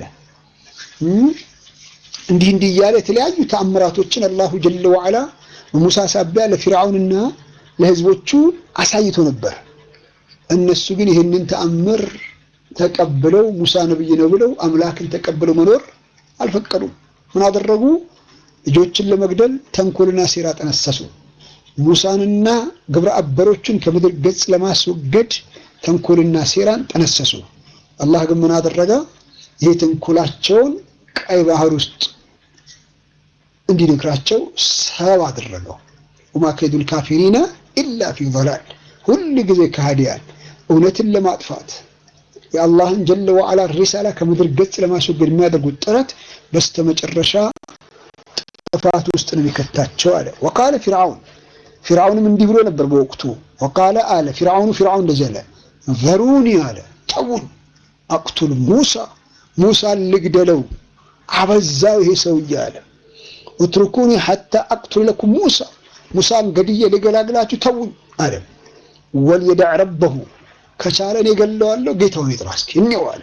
እንዲህ እንዲህ እያለ የተለያዩ ተአምራቶችን አላሁ ጀለ ወዐላ በሙሳ ሳቢያ ለፊርዓውንና ለሕዝቦቹ አሳይቶ ነበር። እነሱ ግን ይህንን ተአምር ተቀብለው ሙሳ ነብይ ነው ብለው አምላክን ተቀብለው መኖር አልፈቀዱም። ምን አደረጉ? ልጆችን ለመግደል ተንኮልና ሴራ ጠነሰሱ። ሙሳንና ግብረ አበሮችን ከምድር ገጽ ለማስወገድ ተንኮልና ሴራን ጠነሰሱ። አላህ ግን ምን አደረገ? ይሄ ተንኮላቸውን ቀይ ባህር ውስጥ እንዲነግራቸው ሰበብ አደረገው። ወማ ከይዱል ካፊሪነ ኢላ ፊ ضላል ሁል ጊዜ ከሃዲያን እውነትን ለማጥፋት የአላህን ጀለ ወዓላ ሪሳላ ከምድር ገጽ ለማስወገድ የሚያደርጉት ጥረት በስተመጨረሻ ጥፋት ውስጥ ነው የሚከታቸው አለ። ወቃለ ፊርዓውን ፊርዓውንም እንዲህ ብሎ ነበር በወቅቱ ወቃለ አለ ፊርዓውኑ ፊርዓውን እንደዚህ አለ ዘሩኒ አለ ተውን አቅቱል ሙሳ ሙሳን ልግደለው አበዛው ይሄ ሰውዬ አለ ኡትሩኩኒ ሐታ አቅቱል ለኩም ሙሳ ሙሳን ገድዬ ልገላግላችሁ ተውን አለ ወልየዳዕ ረበሁ ከቻለ እኔ ገለዋለሁ ጌታውን ይጥራ እስኪ እኔው አለ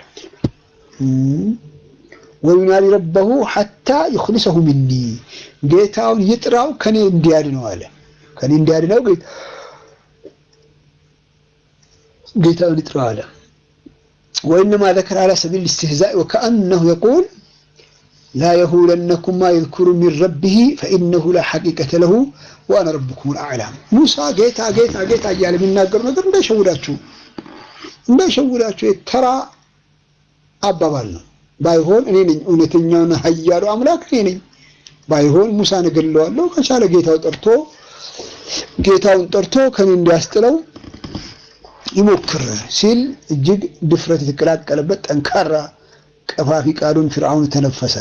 ወዩናዲ ረበሁ ሐታ ይኽልሰሁ ሚኒ ጌታውን ይጥራው ከኔ እንዲያድነው አለ ከኔ እንዲያድነው ጌታውን ይጥራው አለ ወኢነማ ዘከረ ዐላ ሰቢል ኢስትህዛእ ወከአነሁ የቁል ላ የሁለነኩም ማ የዝኩሩ ሚን ረቢህ ፈኢነሁ ላ ሐቂቀተ ለሁ ወአነ ረብኩም ልአዕላ ሙሳ ጌታ ጌታ ጌታ እያለ የሚናገሩ ነገር እንዳይሸውዳችሁ እንዳይሸውዳችሁ የተራ አባባል ነው። ባይሆን እኔ ነኝ እውነተኛውና ኃያሉ አምላክ እኔ ነኝ። ባይሆን ሙሳን እገለዋለሁ ከቻለ ጌታው ጠርቶ ጌታውን ጠርቶ ከኔ እንዲያስጥለው ይሞክር ሲል እጅግ ድፍረት የተቀላቀለበት ጠንካራ ቀፋፊ ቃሉን ፊርዓውን ተነፈሰ።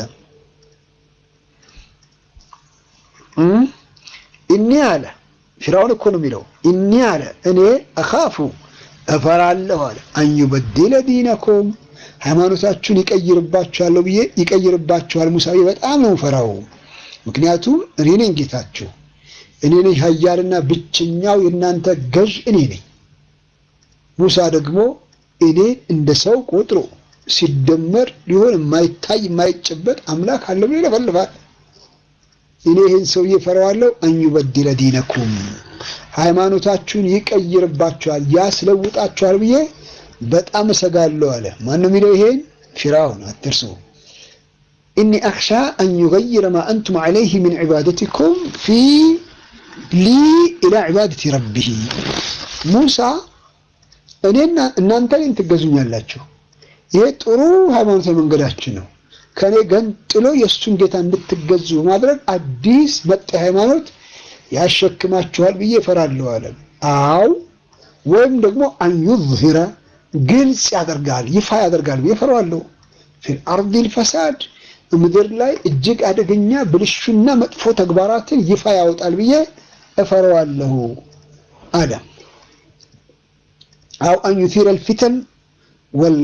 እኔ አለ ፊርዓውን እኮ ነው የሚለው እኔ አለ እኔ አኻፉ እፈራለሁ አለ አንዩበድለ ዲነኩም ሃይማኖታችሁን ይቀይርባችኋለሁ ብዬ ይቀይርባችኋል ሙሳ በጣም ነው ፈራው። ምክንያቱም እኔ ነኝ ጌታችሁ፣ እኔ ነኝ ኃያልና ብቸኛው የእናንተ ገዥ እኔ ነኝ። ሙሳ ደግሞ እኔ እንደ ሰው ቆጥሮ ሲደመር ሊሆን የማይታይ የማይጨበጥ አምላክ አለ ብሎ ይለፈልፋል። እኔ ይህን ሰውዬ ፈራዋለሁ። አንዩበድለ ዲነኩም ሃይማኖታችሁን ይቀይርባችኋል፣ ያስለውጣችኋል ብዬ በጣም እሰጋለሁ አለ። ማን ነው የሚለው ይሄን? ፊርዓውን አትርሱ። ኢኒ አክሻ አን ዩገይረ ማ አንቱም ዐለይህ ሚን ዒባደቲኩም ፊ ሊ ኢላ ዒባደቲ ረቢህ። ሙሳ እኔና እናንተ እኔን ትገዙኛላችሁ፣ ይሄ ጥሩ ሃይማኖታዊ መንገዳችን ነው። ከእኔ ገንጥሎ የእሱን ጌታ እንድትገዙ በማድረግ አዲስ መጤ ሃይማኖት ያሸክማችኋል ብዬ እፈራለሁ አለ። አው ወይም ደግሞ አን ዩዝሂረ ግልጽ ያደርጋል ይፋ ያደርጋል ብዬ እፈራዋለሁ። ፊል አርዲል ፈሳድ ምድር ላይ እጅግ አደገኛ ብልሹና መጥፎ ተግባራትን ይፋ ያወጣል ብዬ እፈራዋለሁ አለ። አው አን ዩሲረ ልፊተን ወል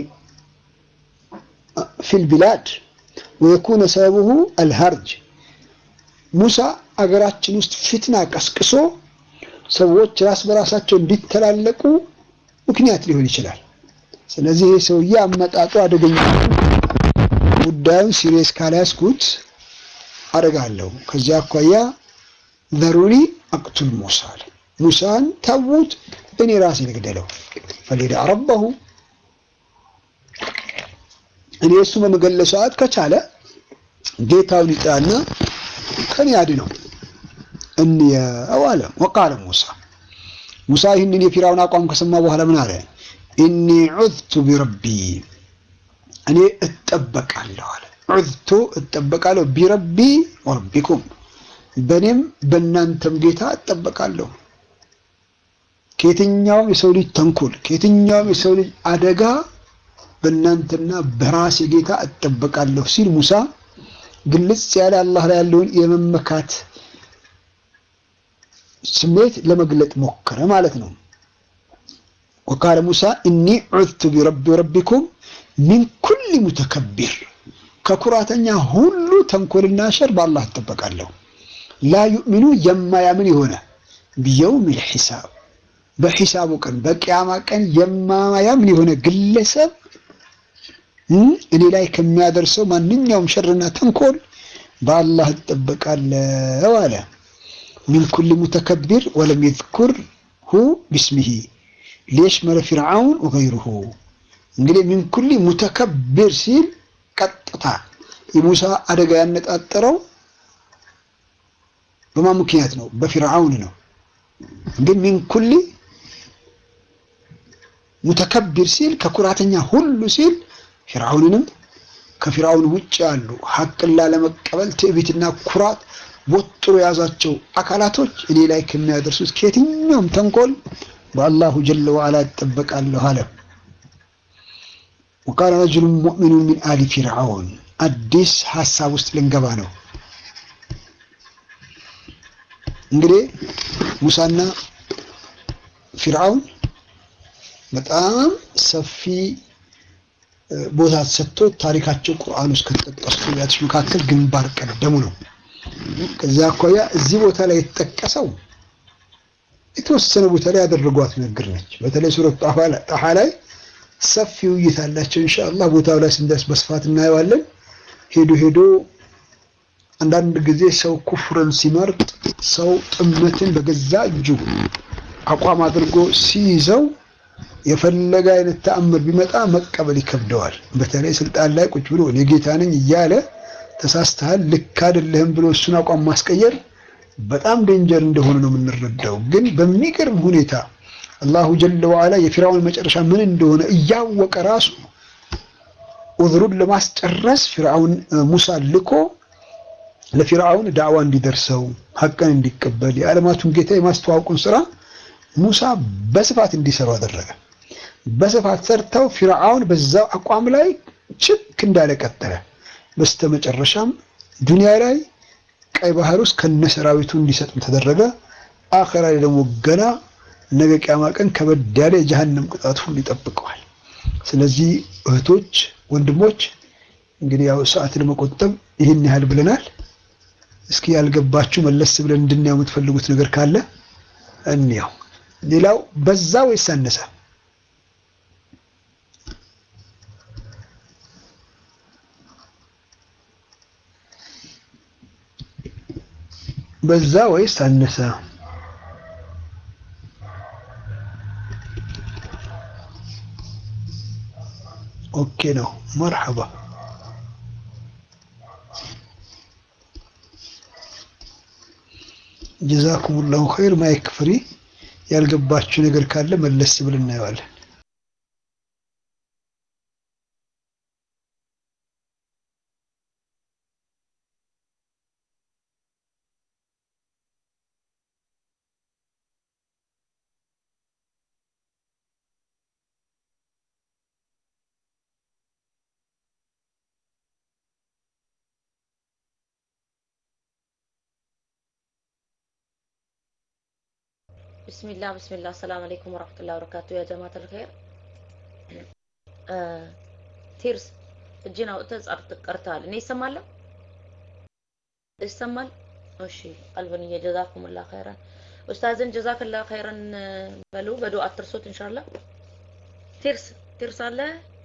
ፊል ቢላድ ወየኩነ ሰበቡሁ አልሀርጅ ሙሳ አገራችን ውስጥ ፊትና ቀስቅሶ ሰዎች ራስ በራሳቸው እንዲተላለቁ ምክንያት ሊሆን ይችላል። ስለዚህ ይህ ሰውዬ አመጣጡ አደገኛ ጉዳዩን ሲሪየስ ካልያዝኩት አደርጋለሁ። ከዚያ አኳያ ዘሩኒ አቅቱል ሙሳ አለ። ሙሳን ተዉት፣ እኔ ራሴ ልግደለው። ፈሊዳ ረበሁ እኔ እሱ በመገለ ሰዓት ከቻለ ጌታውን ይጥራና ከኔ ያድነው እንየው አለ። ወቃለ ሙሳ ሙሳ ይህንን የፊራውን አቋም ከሰማ በኋላ ምን አለ? ኢኒ ዑዝቱ ቢረቢ እኔ እጠበቃለሁ አለ። ዑዝቱ እጠበቃለሁ ቢረቢ ወረቢኩም በእኔም በእናንተም ጌታ እጠበቃለሁ። ከየትኛውም የሰው ልጅ ተንኮል፣ ከየትኛውም የሰው ልጅ አደጋ በእናንተና በራሴ ጌታ እጠበቃለሁ ሲል ሙሳ ግልጽ ያለ አላህ ላይ ያለውን የመመካት ስሜት ለመግለጥ ሞከረ ማለት ነው። ወቃለ ሙሳ እኒ ዑዝቱ ቢረቢ ወረቢኩም ሚን ኩል ሙተከቢር ከኩራተኛ ሁሉ ተንኮልና ሸር በአላህ እጠበቃለሁ። ላ ዩእሚኑ የማያምን የሆነ ቢየውሚል ሒሳብ በሒሳቡ ቀን በቅያማ ቀን የማያምን የሆነ ግለሰብ እኔ ላይ ከሚያደርሰው ማንኛውም ሸርና ተንኮል በአላህ እጠበቃለሁ አለ። ሚን ኩል ሙተከቢር ወለም የዝኩርሁ ቢስሚሂ ሊየሽመለ ፊርዓውን ወገይሩሁ። እንግዲህ ሚን ኩል ሙተከቢር ሲል ቀጥታ የሙሳ አደጋ ያነጣጠረው በማን ምክንያት ነው? በፊርዓውን ነው። ግን ሚን ኩል ሙተከቢር ሲል ከኩራተኛ ሁሉ ሲል ፊርዓውንንም ከፊርዓውን ውጭ ያሉ ሀቅን ላለመቀበል ትዕቢትና ኩራት ወጥሮ የያዛቸው አካላቶች እኔ ላይ ከሚያደርሱት ከየትኛውም ተንኮል በአላሁ ጀለ ወዓላ እጠበቃለሁ አለ። ወቃለ ረጅሉ ሙእሚኑ ሚን አሊ ፊርዓውን አዲስ ሀሳብ ውስጥ ልንገባ ነው። እንግዲህ ሙሳና ፊርዓውን በጣም ሰፊ ቦታ ተሰጥቶ ታሪካቸው ቁርአን ውስጥ ከተጠቀሱ ነቢያቶች መካከል ግንባር ቀደሙ ነው። ከዚያ አኳያ እዚህ ቦታ ላይ የተጠቀሰው የተወሰነ ቦታ ላይ ያደረጓት ንግግር ነች። በተለይ ሱረት ጣሃ ላይ ሰፊ ውይይት አላቸው። ኢንሻአላህ ቦታው ላይ ስንደርስ በስፋት እናየዋለን። ሄዶ ሄዶ አንዳንድ ጊዜ ሰው ኩፍርን ሲመርጥ ሰው ጥመትን በገዛ እጁ አቋም አድርጎ ሲይዘው የፈለገ አይነት ተአምር ቢመጣ መቀበል ይከብደዋል። በተለይ ስልጣን ላይ ቁጭ ብሎ እኔ ጌታ ነኝ እያለ ተሳስተሃል፣ ልክ አይደለህም ብሎ እሱን አቋም ማስቀየር በጣም ዴንጀር እንደሆነ ነው የምንረዳው። ግን በሚገርም ሁኔታ አላሁ ጀለ ወዓላ የፊርዓውን መጨረሻ ምን እንደሆነ እያወቀ ራሱ ኡዝሩን ለማስጨረስ ፊርዓውን ሙሳ ልኮ ለፊርዓውን ዳዕዋ እንዲደርሰው ሀቅን እንዲቀበል የዓለማቱን ጌታ የማስተዋወቁን ስራ ሙሳ በስፋት እንዲሰሩ አደረገ። በስፋት ሰርተው ፊርዓውን በዛው አቋም ላይ ችክ እንዳለ ቀጠለ። በስተመጨረሻም ዱንያ ላይ ቀይ ባህር ውስጥ ከነሰራዊቱ እንዲሰጥም ተደረገ። አኸራ ላይ ደግሞ ገና ነገ ቂያማ ቀን ከበድ ያለ የጀሃነም ቅጣት ሁሉ ይጠብቀዋል። ስለዚህ እህቶች፣ ወንድሞች እንግዲህ ያው ሰዓት ለመቆጠብ ይህን ያህል ብለናል። እስኪ ያልገባችሁ መለስ ብለን እንድናየው የምትፈልጉት ነገር ካለ እንያው። ሌላው በዛ ወይስ አነሰ? በዛ ወይስ አነሰ? ኦኬ ነው። መርሐባ ጀዛኩሙላሁ ኸይር። ማይክ ፍሪ። ያልገባችሁ ነገር ካለ መለስ ብለን እናየዋለን። ቢስሚላህ ቢስሚላህ አሰላሙ አለይኩም ወራህመቱላሂ ወበረካቱ ያ ጀማዓተል ኸይር ቲርስ እጅን አውጥተህ ጻፍ ቀርተሃል እኔ ይሰማለሁ ይሰማል እሺ ቀልብን ጀዛኩሙላህ ኸይራን ኡስታዝን ጀዛከላህ ኸይራን በሉ በዱዓ አትርሱት ኢንሻአላህ ቲርስ ቲርስ አለ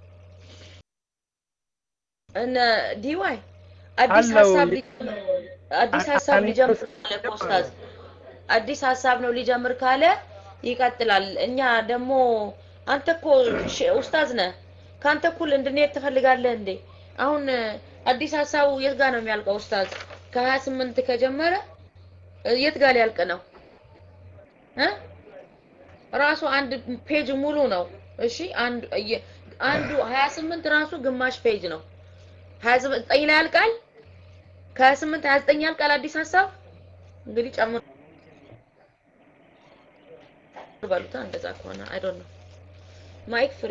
እነ ዲዋይ አዲስ ሀሳብ አዲስ ሀሳብ ሊጀምር ኡስታዝ አዲስ ሀሳብ ነው ሊጀምር ካለ ይቀጥላል። እኛ ደግሞ አንተ እኮ ኡስታዝ ነህ፣ ከአንተ እኩል እንድንሄድ ትፈልጋለህ እንዴ? አሁን አዲስ ሀሳቡ የት ጋር ነው የሚያልቀው? ኡስታዝ ከሀያ ስምንት ከጀመረ የት ጋር ሊያልቅ ነው እ ራሱ አንድ ፔጅ ሙሉ ነው። እሺ አንዱ አንዱ ሀያ ስምንት ራሱ ግማሽ ፔጅ ነው። ሀያ ዘጠኝ ላይ ያልቃል። ከሀያ ስምንት ሀያ ዘጠኝ ያልቃል አዲስ ሀሳብ እንግዲህ ጨምሮ ባሉታ እንደዛ ከሆነ አይ ዶንት ኖ ማይክ ፍሪ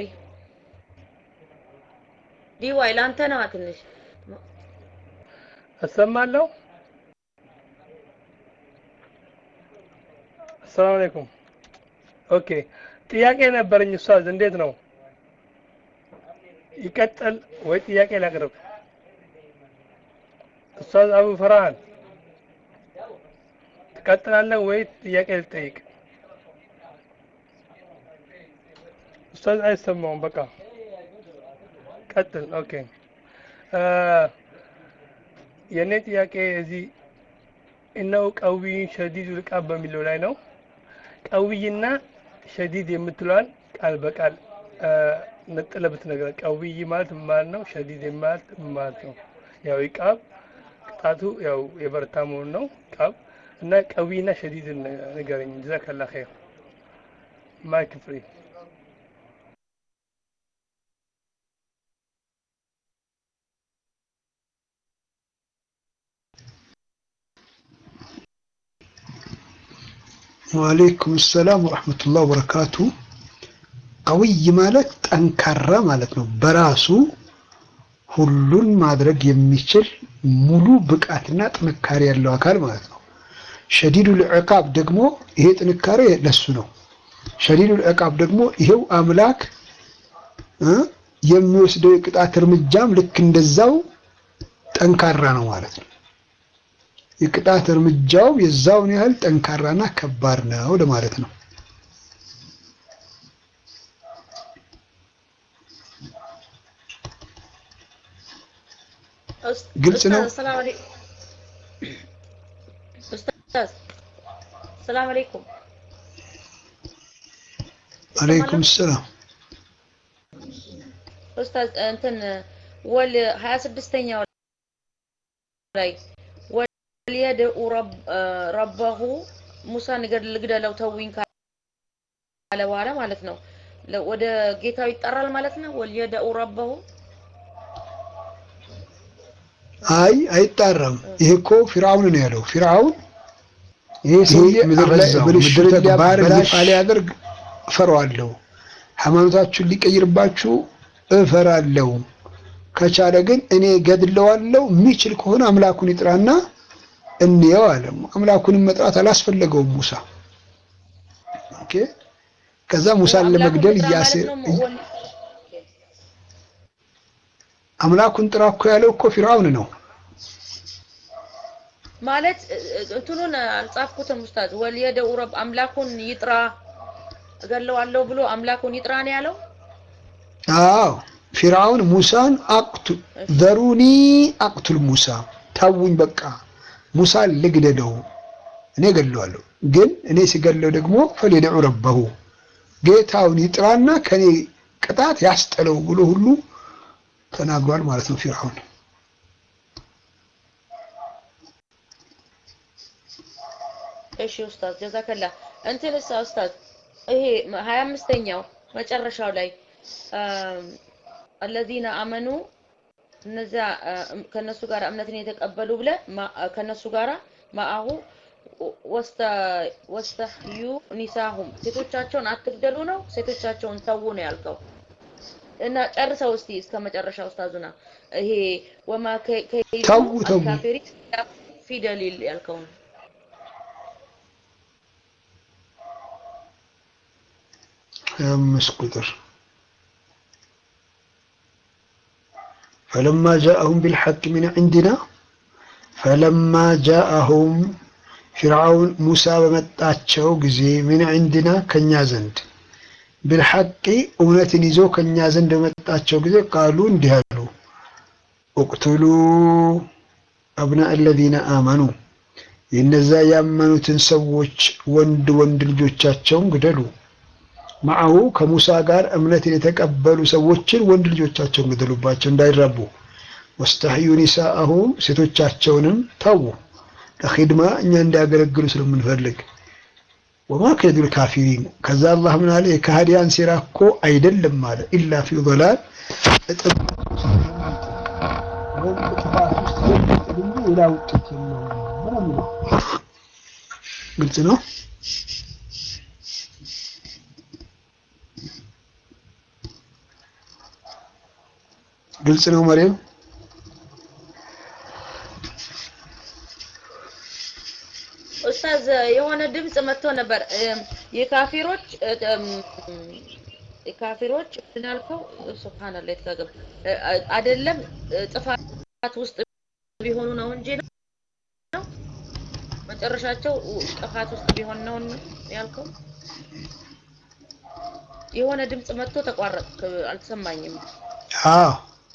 ዲዋይ ላንተ ነው ትንሽ እሰማለሁ። አሰላሙ አለይኩም። ኦኬ ጥያቄ ነበረኝ ኡስታዝ፣ እንዴት ነው ይቀጥል ወይ ጥያቄ ላቅርብ? ኡስታዝ አቡ ፈርሃን ትቀጥላለህ ወይ ጥያቄ ልጠይቅ? ኡስታዝ አይሰማውም። በቃ ቀጥል። ኦኬ የእኔ ጥያቄ እዚህ እነው ቀዊይ ሸዲድ ልቃብ በሚለው ላይ ነው። ቀዊይና ሸዲድ የምትለዋን ቃል በቃል ነጥለህ ብትነግረን። ቀዊይ ማለት ማለት ነው፣ ሸዲድ ማለት ማለት ነው። ያው ይቃብ ቅጣቱ ያው የበረታ መሆኑ ነው ቃብ እና ቀዊና ሸዲድ ንገረኝ። ጀዛከላ ኸይር። ማይክ ፍሪ ወአለይኩም ሰላም ወረሕመቱላህ ወበረካቱ። ቀውይ ማለት ጠንካራ ማለት ነው። በራሱ ሁሉን ማድረግ የሚችል ሙሉ ብቃትና ጥንካሬ ያለው አካል ማለት ነው። ሸዲዱል ዕቃብ ደግሞ ይሄ ጥንካሬ ለሱ ነው። ሸዲዱል ዕቃብ ደግሞ ይሄው አምላክ እ የሚወስደው የቅጣት እርምጃም ልክ እንደዛው ጠንካራ ነው ማለት ነው። የቅጣት እርምጃው የዛውን ያህል ጠንካራና ከባድ ነው ለማለት ነው። ግልጽ ነው። ሰላም አለይኩም ኡስታዝ፣ ሰላም አለይኩም። አለይኩም ሰላም። ኡስታዝ እንትን ወል 26ኛው ላይ ወልየድኡ ረበሁ ሙሳን ልግደለው ተዊኝ ካለ በኋላ ማለት ነው ወደ ጌታው ይጠራል ማለት ነው። ወልየድኡ ረበሁ አይ አይጣራም። ይሄ እኮ ፊርዓውን ነው ያለው። ፊርዓውን ይሄ ሰውዬ ምድር ላይ ብልሹ ተግባር ይፋ ሊያደርግ እፈራዋለሁ፣ ሃይማኖታችሁን ሊቀይርባችሁ እፈራለሁ፣ ከቻለ ግን እኔ ገድለዋለሁ፣ የሚችል ከሆነ አምላኩን ይጥራና እንየው አለ። አምላኩንም መጥራት አላስፈለገውም ሙሳ። ኦኬ ከዛ ሙሳን ለመግደል እያሴ አምላኩን ጥራ እኮ ያለው እኮ ፊርዓውን ነው ማለት እንትኑን አልጻፍኩትም ኡስታዝ። ወልየደኡ ረብ አምላኩን ይጥራ እገለዋለሁ ብሎ አምላኩን ይጥራ ነው ያለው። አዎ ፊርዓውን ሙሳን አቅቱ ዘሩኒ አቅቱል ሙሳ ታውኝ፣ በቃ ሙሳን ልግደለው፣ እኔ ገለዋለሁ። ግን እኔ ሲገለው ደግሞ ፈሊደዑ ረበሁ ጌታውን ይጥራና ከኔ ቅጣት ያስጠለው ብሎ ሁሉ ተናግሯል ማለት ነው ፊርዓውን። እሺ ኡስታዝ ጀዛከላ እንትንሳ ኡስታዝ ይሄ ሀያ አምስተኛው መጨረሻው ላይ አለዚነ አመኑ እነዚያ ከነሱ ጋር እምነትን የተቀበሉ ብለ ከነሱ ጋራ ማአሁ ወስተህዩ ኒሳሁም ሴቶቻቸውን አትግደሉ ነው ሴቶቻቸውን ተዉ ነው ያልከው እና ጨርሰው እስቲ እስከ መጨረሻ ኡስታዙና ይሄ ወማ ከይዱ ተዉ ተዉ ካፊሪ ፊ ደሊል ያልከው ነው አምስት ቁጥር ፈለማ ጃአሁም ቢልሐቅ ሚን ዒንዲና ፈለማ ጃአሁም ፊርዓውን ሙሳ በመጣቸው ጊዜ ሚን ዒንዲና ከኛ ዘንድ ቢልሐቂ እውነትን ይዞ ከኛ ዘንድ በመጣቸው ጊዜ ቃሉ እንዲህ አሉ፣ እቅቱሉ አብና አለዚነ አመኑ የእነዛ ያመኑትን ሰዎች ወንድ ወንድ ልጆቻቸውን ግደሉ። ማዐሁ ከሙሳ ጋር እምነትን የተቀበሉ ሰዎችን ወንድ ልጆቻቸውን ግደሉባቸው እንዳይራቡ። ወስተሕዩ ኒሳአሁም ሴቶቻቸውንም ተዉ ለኺድማ እኛ እንዲያገለግሉ ስለምንፈልግ። ወማ ከይዱል ካፊሪን ከዛ አላህ ምን አለ? የካህዲያን ሴራ እኮ አይደለም አለ ኢላ ፊ ዶላል እጥብ ሌላ ውጤት የለውም። ግልጽ ነው። ግልጽ ነው መሪም ኡስታዝ የሆነ ድምጽ መጥቶ ነበር የካፊሮች የካፊሮች ምናልከው ሱብሃንአላህ የተጋገብ አይደለም ጥፋት ውስጥ ቢሆኑ ነው እንጂ ነው መጨረሻቸው ጥፋት ውስጥ ቢሆን ነው ያልከው የሆነ ድምጽ መጥቶ ተቋረጥ አልተሰማኝም አዎ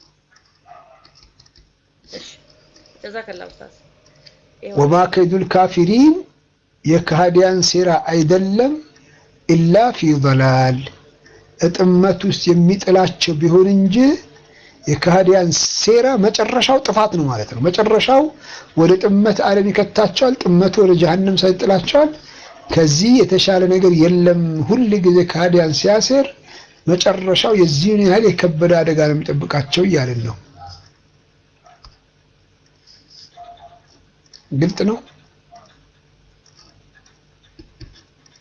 እሺ ጀዛከላ ኡስታዝ ወማ ከይዱል ካፊሪን የካህዲያን ሴራ አይደለም ኢላ ፊ ضላል እጥመት ውስጥ የሚጥላቸው ቢሆን እንጂ የካህዲያን ሴራ መጨረሻው ጥፋት ነው ማለት ነው። መጨረሻው ወደ ጥመት ዓለም ይከታቸዋል። ጥመቱ ወደ ጀሀነም ሳይጥላቸዋል። ከዚህ የተሻለ ነገር የለም። ሁል ጊዜ ካህዲያን ሲያሴር መጨረሻው የዚህን ያህል የከበደ አደጋ ነው የሚጠብቃቸው እያልን ነው። ግልጥ ነው።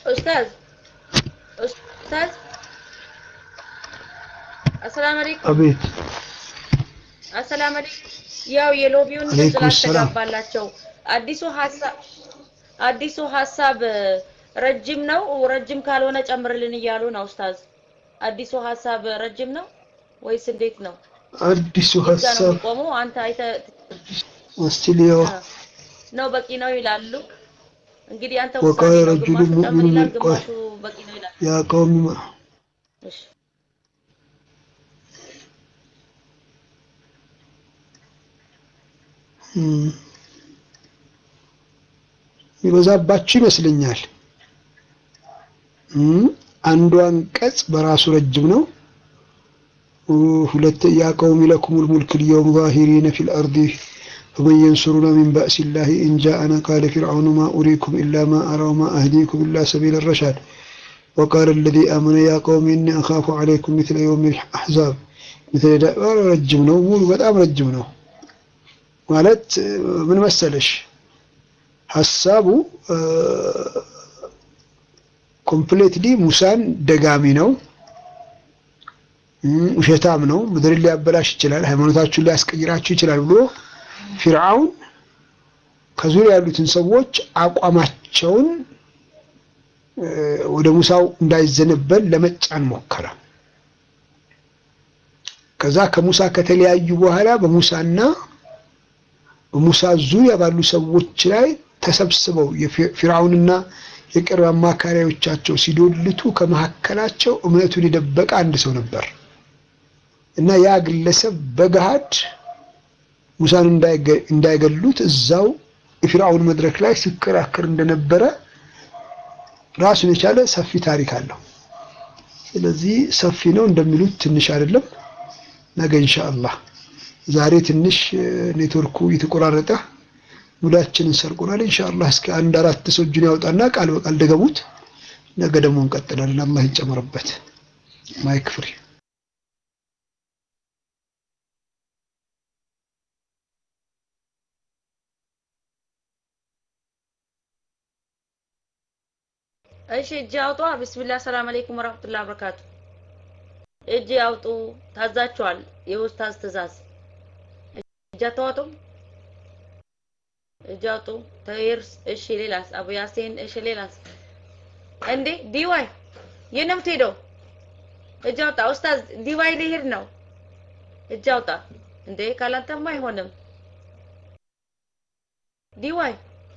ኡስታዝ ኡስታዝ አሰላም አለይኩም አቤት አሰላም አለይኩም ያው የሎቢውን አለይኩም ድምፅ ሰላም። ላስተጋባላቸው አዲሱ ሀሳብ አዲሱ ሀሳብ ረጅም ነው ረጅም ካልሆነ ጨምርልን እያሉ ነው ኡስታዝ አዲሱ ሀሳብ ረጅም ነው ወይስ እንዴት ነው አዲሱ እዛ ነው ሀሳብ የሚቆመው አንተ አይተህ እስቲ ልየው። ነው በቂ ነው ይላሉ እንግዲህ አንተ ወቃለ ውሳኔ ነው ረጁሉ ግማሹ ጨምር ሙእሚኑን ይላል ቆይ ግማሹ በቂ ነው ይላል ያ ቀውም እሺ እም፣ ይበዛባችሁ ይመስለኛል። እም፣ አንዱ አንቀጽ በራሱ ረጅም ነው። ሁለት ያ ቀውም ለኩሙል ሙልክ ልየውም ዛሂሪነ ፊል አርዲ ፈመን የንሱሩና ሚን ባእሲላሂ ኢን ጃአና ቃለ ፊርዓውኑ ማ ኡሪኩም ኢላ ማ አራ ወማ አህዲኩም ኢላ ሰቢለ ረሻድ ወቃለ አለዚ አመነ ያ ቀውም ኢኒ አኻፉ ዐለይኩም ሚስለ የውም አሕዛብ ሚስለ ዳ- ረጅም ነው። ሙሉ በጣም ረጅም ነው። ማለት እ፣ ምን መሰለሽ ሀሳቡ ኮምፕሌትሊ ሙሳን ደጋሚ ነው፣ እም፣ ውሸታም ነው፣ ምድርን ሊያበላሽ ይችላል፣ ሃይማኖታችሁን ሊያስቀይራችሁ ይችላል ብሎ ፊርዓውን ከዙሪያ ያሉትን ሰዎች አቋማቸውን እ፣ ወደ ሙሳው እንዳይዘነበል ለመጫን ሞከረ። ከዛ ከሙሳ ከተለያዩ በኋላ በሙሳና በሙሳ ዙሪያ ባሉ ሰዎች ላይ ተሰብስበው የፊ- ፊርዓውንና የቅርብ አማካሪዎቻቸው ሲዶልቱ ከመካከላቸው እምነቱን የደበቀ አንድ ሰው ነበር እና ያ ግለሰብ በገሃድ ሙሳን እንዳይገ- እንዳይገሉት እዛው የፊርዓውን መድረክ ላይ ሲከራከር እንደነበረ ራሱን የቻለ ሰፊ ታሪክ አለው። ስለዚህ ሰፊ ነው እንደሚሉት ትንሽ አይደለም። ነገ ኢንሻአላህ ዛሬ ትንሽ እ፣ ኔትወርኩ የተቆራረጠ ሙዳችንን ሰርቆናል። ኢንሻአላህ እስከ አንድ አራት ሰው እጁን ያውጣና ቃል በቃል ደገሙት። ነገ ደግሞ እንቀጥላለን። አላህ ይጨመርበት። ማይክ ፍሪ እሺ እጅ አውጡ። ቢስሚላህ ሰላም አለይኩም ወራህመቱላሂ ወበረካቱ። እጅ አውጡ። ታዛችኋል። የኡስታዝ ትእዛዝ። እጅ አታወጡም? እጅ አውጡ። ተይርስ። እሺ ሌላስ? አቡ ያሴን። እሺ ሌላስ? እንዴ ዲዋይ የት ነው የምትሄደው? እጅ አውጣ። ኡስታዝ ዲዋይ ሊሄድ ነው። እጅ አውጣ። እንዴ ካላንተማ አይሆንም። ዲዋይ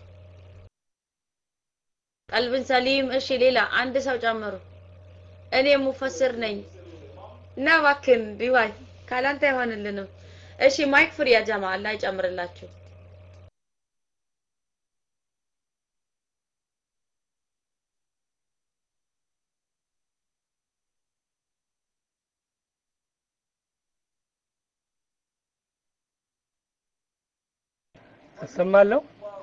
ቀልብን ሰሊም። እሺ ሌላ አንድ ሰው ጨምሩ። እኔ ሙፈስር ነኝ እና እባክህን ዲዋይ ካላንተ አይሆንልንም። እሺ ማይክ ፍሪ ያ ጀማ አላህ ይጨምርላችሁ። እሰማለሁ።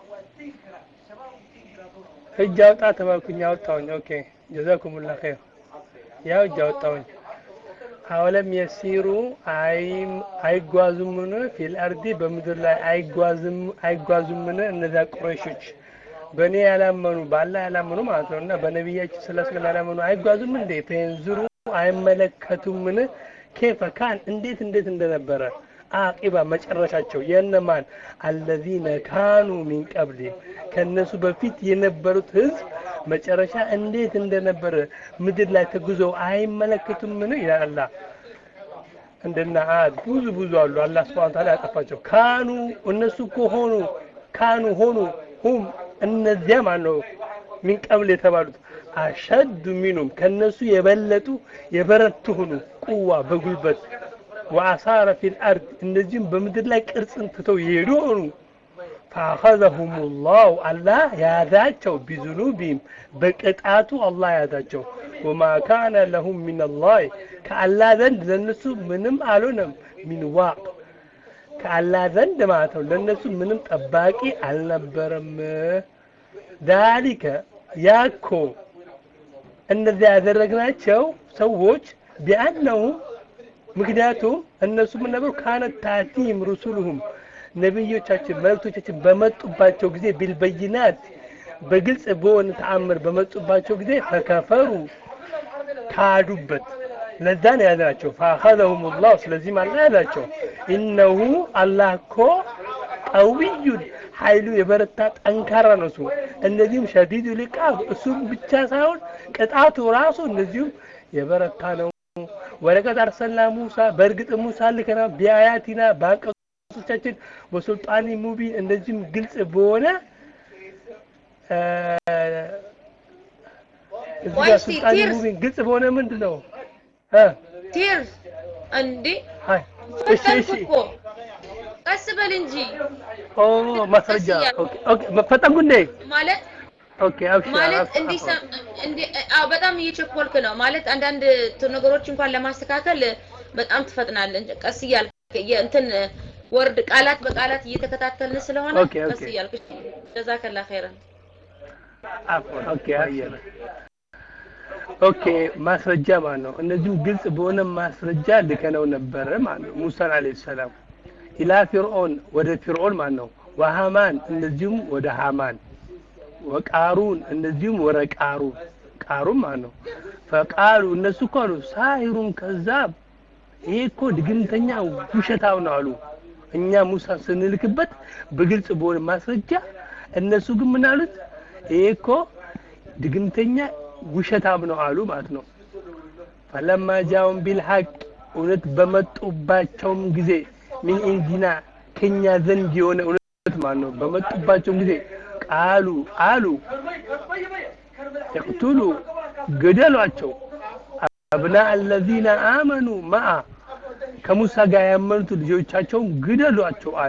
እጅ አውጣ ተባልኩኝ፣ አወጣሁኝ። ኦኬ ጀዛኩሙላ ኸይር። ያው እጅ አወጣሁኝ። አወለም የሲሩ አይጓዙምን ፊል አርዲ በምድር ላይ አይጓዝም አይጓዙምን እነዚያ ቁረይሾች በእኔ ያላመኑ በአላህ ያላመኑ ማለት ነው እና በነቢያችን ስለ ስለም ያላመኑ አይጓዙም እንዴ ፈየንዝሩ አይመለከቱምን ኬፈ ካን እንዴት እንዴት እንደነበረ አቂባ መጨረሻቸው የእነማን አለዚነ ካኑ ሚን ቀብል ከነሱ በፊት የነበሩት ህዝብ መጨረሻ እንዴት እንደነበረ ምድር ላይ ተጉዘው አይመለከቱምን ይላል አላህ። እንደና አድ ብዙ ብዙ አሉ። አላህ ስብሐ ወተዓላ ያጠፋቸው ካኑ እነሱ እኮ ሆኑ ካኑ ሆኑ ሁም እነዚያ ማን ነው ሚን ቀብል የተባሉት አሸዱ ሚኑም ከነሱ የበለጡ የበረቱ ሆኑ ቁዋ በጉልበት ወአሳረ ፊል አርድ እነዚህም በምድር ላይ ቅርጽን ትተው የሄዱ ሆኑ ፈአኸዘሁም ላሁ አላህ ያዛቸው ቢዙኑቢም በቅጣቱ አላህ ያዛቸው ወማ ካነ ለሁም ሚን ላህ ከአላህ ዘንድ ለነሱ ምንም አልሆነም ሚን ዋቅ ከአላህ ዘንድ ማለት ነው ለነሱ ምንም ጠባቂ አልነበረም ዛሊከ ያኮ እነዚያ ያደረግናቸው ሰዎች ቢአነሁም ምክንያቱም እነሱ ምን ነበሩ ካነት ታቲም ሩሱሉሁም ነቢዮቻችን መልእክቶቻችን በመጡባቸው ጊዜ ቢልበይናት በግልጽ በሆነ ተአምር በመጡባቸው ጊዜ ፈከፈሩ ካዱበት ለዛ ነው ያላቸው ፈአኸዘሁም ላህ ስለዚህ ማለት ያላቸው ኢነሁ አላህ እኮ ቀዊዩን ኃይሉ የበረታ ጠንካራ ነው እሱ እንደዚሁም ሸዲዱ ልቃብ እሱም ብቻ ሳይሆን ቅጣቱ ራሱ እንደዚሁም የበረታ ነው ወለቀድ አርሰልና ሙሳ በእርግጥ ሙሳ ልከና ቢአያቲና በአንቀጾቻችን ወሱልጣኒ ሙቢን እንደዚሁም ግልጽ በሆነ እዚህ ጋር ሱልጣኒ ሙቢን ግልጽ በሆነ ምንድን ነው ቲር እንዴ አይ እሺ እሺ እኮ ቀስ በል እንጂ ኦ ማስረጃ ኦኬ ኦኬ መፈጠን ጉንዴ ማለት ኦኬ አብሽር ማለት እንዲህ እንዲህ አዎ በጣም እየቸኮልክ ነው ማለት አንዳንድ ነገሮች እንኳን ለማስተካከል በጣም ትፈጥናለህ ቀስ እያልክ እንትን ወርድ ቃላት በቃላት እየተከታተልን ስለሆነ ኦኬ፣ ኦኬ። ቀስ እያልክ ጀዛከላ ኸይረን አፍወን ኦኬ አየር ኦኬ ማስረጃ ማለት ነው እነዚህም ግልጽ በሆነ ማስረጃ ልከነው ነበረ ማለት ነው ሙሳን አለይሂ ሰላም ኢላ ፊርዖን ወደ ፊርዖን ማለት ነው ወሃማን እንደዚሁም ወደ ሃማን ወቃሩን እንደዚሁም ወደ ቃሩን ቃሩን ማለት ነው ፈቃሉ እነሱ እኮ አሉ ሳሂሩን ከዛብ ይሄ እኮ ድግምተኛ ውሸታው ነው አሉ እኛ ሙሳ ስንልክበት በግልጽ በሆነ ማስረጃ እነሱ ግን ምን አሉት ይሄ እኮ ድግምተኛ ውሸታም ነው አሉ ማለት ነው ፈለማ ጃውን ቢልሐቅ እውነት በመጡባቸውም ጊዜ ሚን ኢንዲና ከኛ ዘንድ የሆነ እውነት ማለት ነው በመጡባቸውም ጊዜ ቃሉ አሉ ይቅቱሉ ግደሏቸው አብና አለዚነ አመኑ ማአ ከሙሳ ጋር ያመኑት ልጆቻቸውን ግደሏቸው አሉ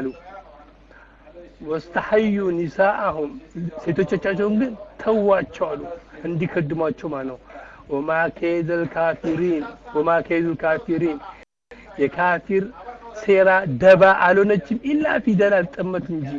ወስተሐዩ ኒሳአሁም ሴቶቻቸውን ግን ተዋቸው አሉ እንዲከድሟቸው ማለት ነው ወማ ከይደል ካፊሪን ወማ ከይዱል ካፊሪን የካፊር ሴራ ደባ አልሆነችም ኢላ ፊደላል ጥመት እንጂ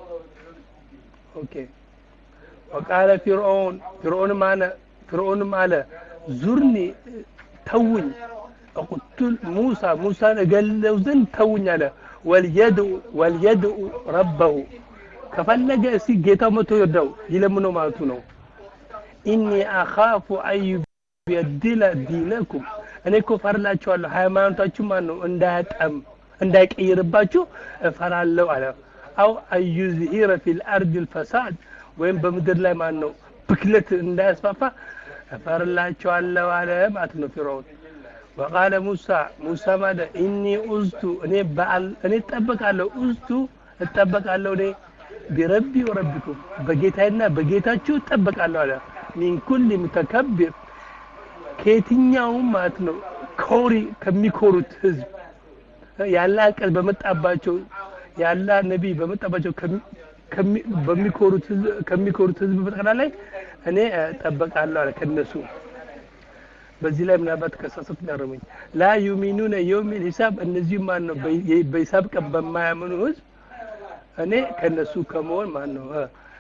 ኦኬ ወቃለ ፊርዖን ፊርዖንም አለ ፊርዖንም አለ ዙርኒ ተውኝ እቁቱል ሙሳ ሙሳን እገለው ዘንድ ተውኝ አለ ወልየድኡ ወልየድኡ ረበሁ ከፈለገ እስቲ ጌታው መቶ ይርዳው ይለምነው ማለቱ ነው ኢኒ አኻፉ አዩበድለ ዲነኩም እኔ እኮ ፈርላችኋለሁ ሃይማኖታችሁ ማን ነው እንዳያጠም እንዳይቀይርባችሁ እፈራለሁ አለ አው አዩዝሂረ ፊል አርድ ልፈሳድ ወይም በምድር ላይ ማን ነው ብክለት እንዳያስፋፋ እፈርላችኋለሁ አለ ማለት ነው ፊርዖን ወቃለ ሙሳ ሙሳ ማለት ኢኒ ኡዝቱ እኔ በአል እኔ እጠበቃለሁ ኡዝቱ እጠበቃለሁ እኔ ቢረቢ ወረቢኩም በጌታዬና በጌታችሁ እጠበቃለሁ አለ ሚን ኩል ሙተከቢር ከየትኛውም ማለት ነው ኮሪ ከሚኮሩት ህዝብ ያለ ቃል በመጣባቸው ያለ ነቢይ በመጣባቸው በሚኮሩት ከሚኮሩት ህዝብ በጠቅላላይ እኔ እጠበቃለሁ አለ ከነሱ በዚህ ላይ ምናልባት ከሳሳት ያረሙኝ ላ ዩሚኑነ የውሚል ሂሳብ እነዚህም ማን ነው በሂሳብ ቀን በማያምኑ ህዝብ እኔ ከነሱ ከመሆን ማን ነው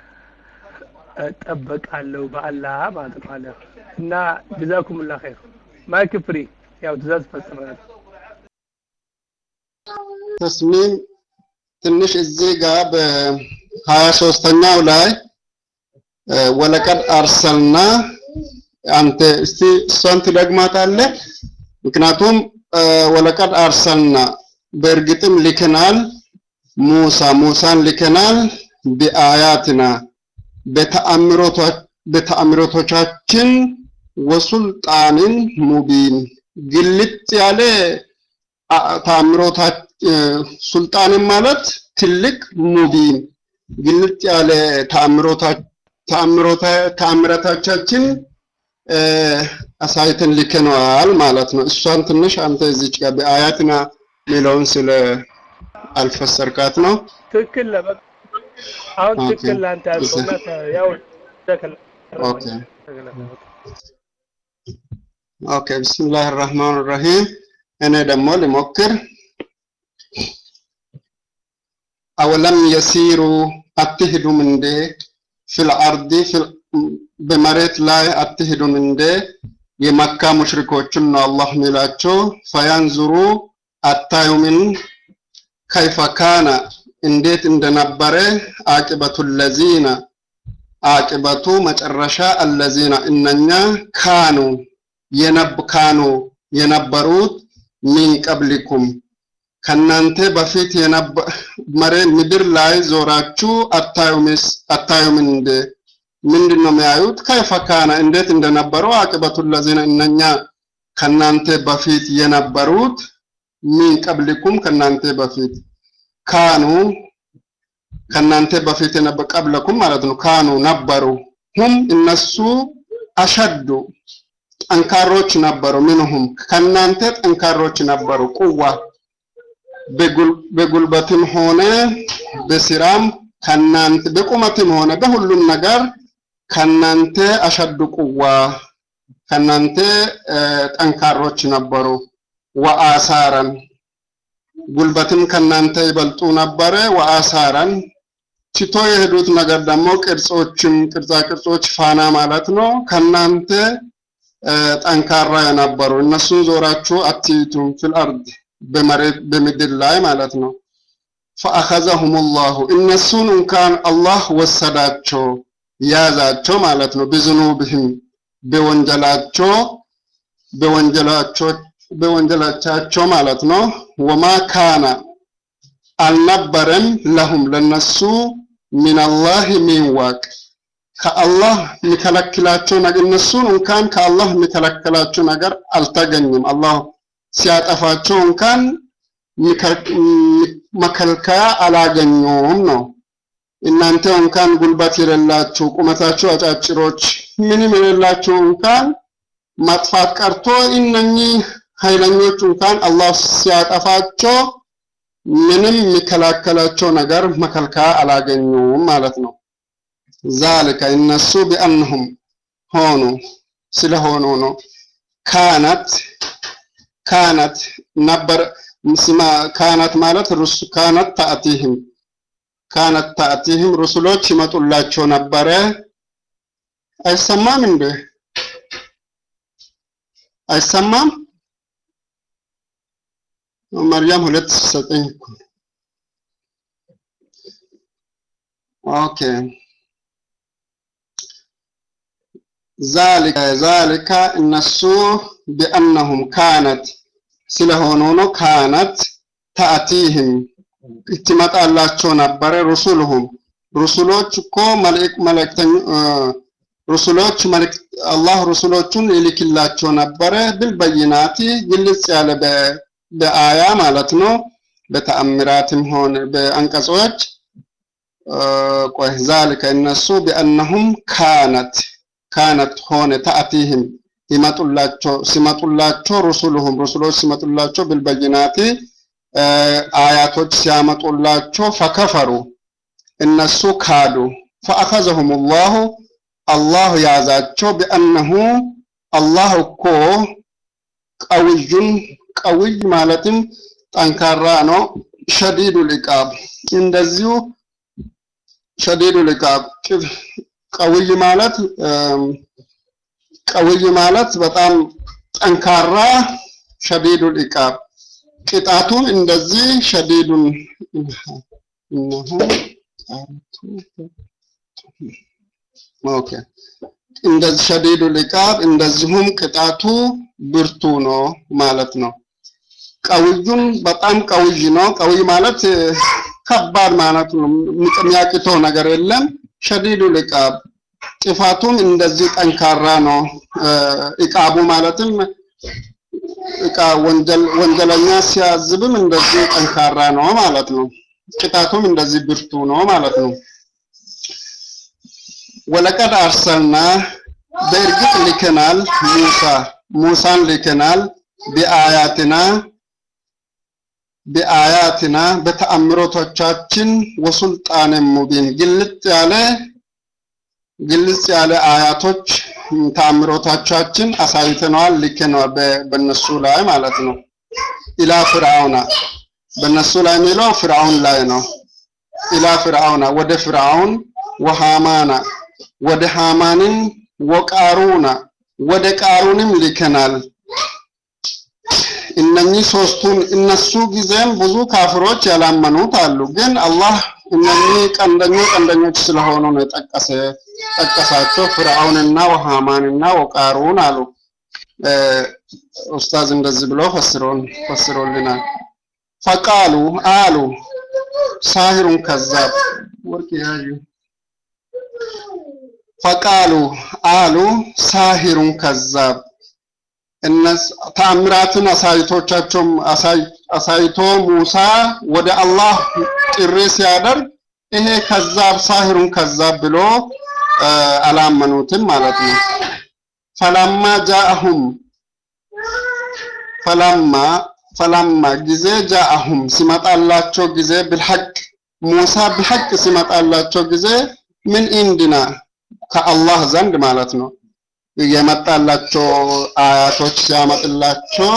እጠበቃለሁ በአላህ ማለት ነው አለ እና ጀዛኩሙላ ኸይር ማይክ ፍሪ ያው ትእዛዝ ፈጽመናል ተስሚም ትንሽ እዚህ ጋር በሀያ ሶስተኛው ላይ ወለቀድ አርሰልና አንተ እስቲ እሷን ትደግማታለህ ምክንያቱም ወለቀድ አርሰልና በእርግጥም ልከናል ሙሳ ሙሳን ልከናል ቢአያትና በተአምሮቶቻችን ወሱልጣንን ሙቢን ግልጥ ያለ ተአምሮታ ሱልጣንን ማለት ትልቅ ሙቢን ግልጥ ያለ ተአምሮታቻችን አሳይተን ልከነዋል ማለት ነው። እሷን ትንሽ አንተ እዚች ጋር በአያትና ሚለውን ስለ አልፈሰርካት ነው። ትክክል ነው። በቃ አሁን ኦኬ። ትክክል ለአንተ ያልከውና ያው ተከለ ኦኬ ኦኬ ብስሚላህ ራህማን ራሂም እኔ ደግሞ ልሞክር አወለም የሲሩ አትሄዱም እንዴ ፊል አርዲ ፊል- በመሬት ላይ አትሄዱም እንዴ የመካ ሙሽሪኮችን ነው አላህ ሚላቸው ፈያንዙሩ አታዩምን ከይፈ ካነ እንዴት እንደነበረ አቂበቱ ለዚነ አቂበቱ መጨረሻ አለዚነ እነኛ ካኑ የነብ ካኑ የነበሩት ሚን ቀብሊኩም ከናንተ በፊት የነበረ ምድር ላይ ዞራችሁ አታዩምስ አታዩም እንደ ምንድን ነው የሚያዩት? ከይፈ ካነ እንዴት እንደነበሩ አቂበቱ ለዚነ እነኛ ከናንተ በፊት የነበሩት ሚን ቀብሊኩም ከናንተ በፊት ካኑ ከናንተ በፊት የነበረ ቀብለኩም ማለት ነው። ካኑ ነበሩ ሁም እነሱ አሸዱ ጠንካሮች ነበሩ። ምንሁም ከናንተ ጠንካሮች ነበሩ። ቁዋ በጉልበትም ሆነ በስራም ከናንተ በቁመትም ሆነ በሁሉም ነገር ከናንተ አሸዱ ቁዋ ከናንተ ጠንካሮች ነበሩ። ወአሳረን ጉልበትም ከናንተ ይበልጡ ነበረ። ወአሳረን ትቶ የሄዱት ነገር ደግሞ ቅርጾችም ቅርጻ ቅርጾች ፋና ማለት ነው። ከናንተ ጠንካራ የነበሩ እነሱን ዞራችሁ አትይቱም ፊል አርድ በመሬት በምድር ላይ ማለት ነው። ፈአኸዘሁም ላሁ እነሱን እንኳን አላህ ወሰዳቸው ያዛቸው ማለት ነው። ብዝኑብህም በወንጀላቸው በወንጀላቸው በወንጀላቻቸው ማለት ነው። ወማ ካነ አልነበረም ለሁም ለነሱ ሚንላህ ሚንዋቅ ከአላህ የሚከለክላቸው ነገር እነሱን እንኳን ከአላህ የሚከለክላቸው ነገር አልተገኘም። አላህ ሲያጠፋቸው እንኳን መከልከያ አላገኙም ነው። እናንተ እንኳን ጉልበት የሌላችሁ ቁመታችሁ አጫጭሮች ምንም የሌላችሁ እንኳን ማጥፋት ቀርቶ እነኚህ ኃይለኞች እንኳን አላህ ሲያጠፋቸው ምንም የሚከላከላቸው ነገር መከልከያ አላገኙም ማለት ነው። ዛልከ እነሱ ቢአንሁም ሆኑ ስለሆኑ ነው። ካነት ካነት ነበር ስማ ካነት ማለት ሩስ ካነት ታእቲህም ካነት ታእቲህም ሩሱሎች ይመጡላቸው ነበረ። አይሰማም እንዴ? አይሰማም? መርያም ሁለት ዘጠኝ እኮ ኦኬ ዛሊከ ዛሊከ እነሱ ቢአነሁም ካነት ስለሆኑ ነው። ካነት ታእቲህም ትመጣላቸው ነበረ ሩሱልሁም ሩሱሎች እኮ መልእክተኞ ሩሱሎች መልእክት አላህ ሩሱሎቹን ይልክላቸው ነበረ ብልበይናቲ ግልጽ ያለ በአያ ማለት ነው። በተአምራትም ሆነ በአንቀጾች ቆይ ዛልከ እነሱ ቢአነሁም ካነት ካነት ሆነ ተአቲህም ይመጡላቸው ሲመጡላቸው ሩሱሉሁም ሩሱሎች ሲመጡላቸው ብልበይናቲ አያቶች ሲያመጡላቸው ፈከፈሩ እነሱ ካዱ ፈአኸዘሁም ላሁ አላህ ያዛቸው ቢአነሁ አላህ እኮ ቀውዩን ቀውይ ማለትም ጠንካራ ነው። ሸዲዱ ልቃብ እንደዚሁ ሸዲዱ ልቃብ ቀውይ ማለት ቀውይ ማለት በጣም ጠንካራ ሸዲዱ ልቃብ ቅጣቱም እንደዚህ ሸዲዱን ኦኬ እንደዚህ ሸዲዱ ልቃብ እንደዚሁም ቅጣቱ ብርቱ ነው ማለት ነው። ቀውዩን በጣም ቀውይ ነው። ቀውይ ማለት ከባድ ማለት ነው። የሚያቅተው ነገር የለም። ሸዲዱ ልቃብ ጥፋቱም እንደዚህ ጠንካራ ነው። እቃቡ ማለትም እቃ ወንጀል ወንጀለኛ ሲያዝብም እንደዚህ ጠንካራ ነው ማለት ነው። ቅጣቱም እንደዚህ ብርቱ ነው ማለት ነው። ወለቀድ አርሰልና በእርግጥ ልከናል ሙሳ ሙሳን ልከናል በአያትና በአያትና በተአምሮቶቻችን ወሱልጣን ሙቢን ግልጽ ያለ ግልጽ ያለ አያቶች ተአምሮቶቻችን አሳይተነዋል ልከነዋል በእነሱ ላይ ማለት ነው። ኢላ ፍርዓውና በእነሱ ላይ የሚለው ፍርዓውን ላይ ነው። ኢላ ፍርዓውና ወደ ፍርዓውን ወሃማና ወደ ሃማንን ወቃሩና ወደ ቃሩንም ልከናል። እነኚህ ሶስቱን እነሱ ጊዜም ብዙ ካፍሮች ያላመኑት አሉ። ግን አላህ እነኚህ ቀንደኞች ቀንደኞች ስለሆኑ ነው የጠቀሰ ጠቀሳቸው ፍርዓውንና ወሃማንና ወቃሩን አሉ። ኡስታዝ እንደዚህ ብሎ ፈስሮን ፈስሮልናል። ፈቃሉ አሉ ሳሂሩን ከዛብ ወርቅ ያዩ ፈቃሉ አሉ ሳሂሩን ከዛብ እነስ ተአምራትን አሳይቶቻቸውም አሳይቶ ሙሳ ወደ አላህ ጥሪ ሲያደርግ ይሄ ከዛብ ሳሂሩን ከዛብ ብሎ አላመኑትም ማለት ነው። ፈላማ ጃአሁም ፈላማ ፈላማ ጊዜ ጃአሁም ሲመጣላቸው ጊዜ ብልሐቅ ሙሳ ብሐቅ ሲመጣላቸው ጊዜ ምን ኢንድና ከአላህ ዘንድ ማለት ነው የመጣላቸው አያቶች ሲያመጥላቸው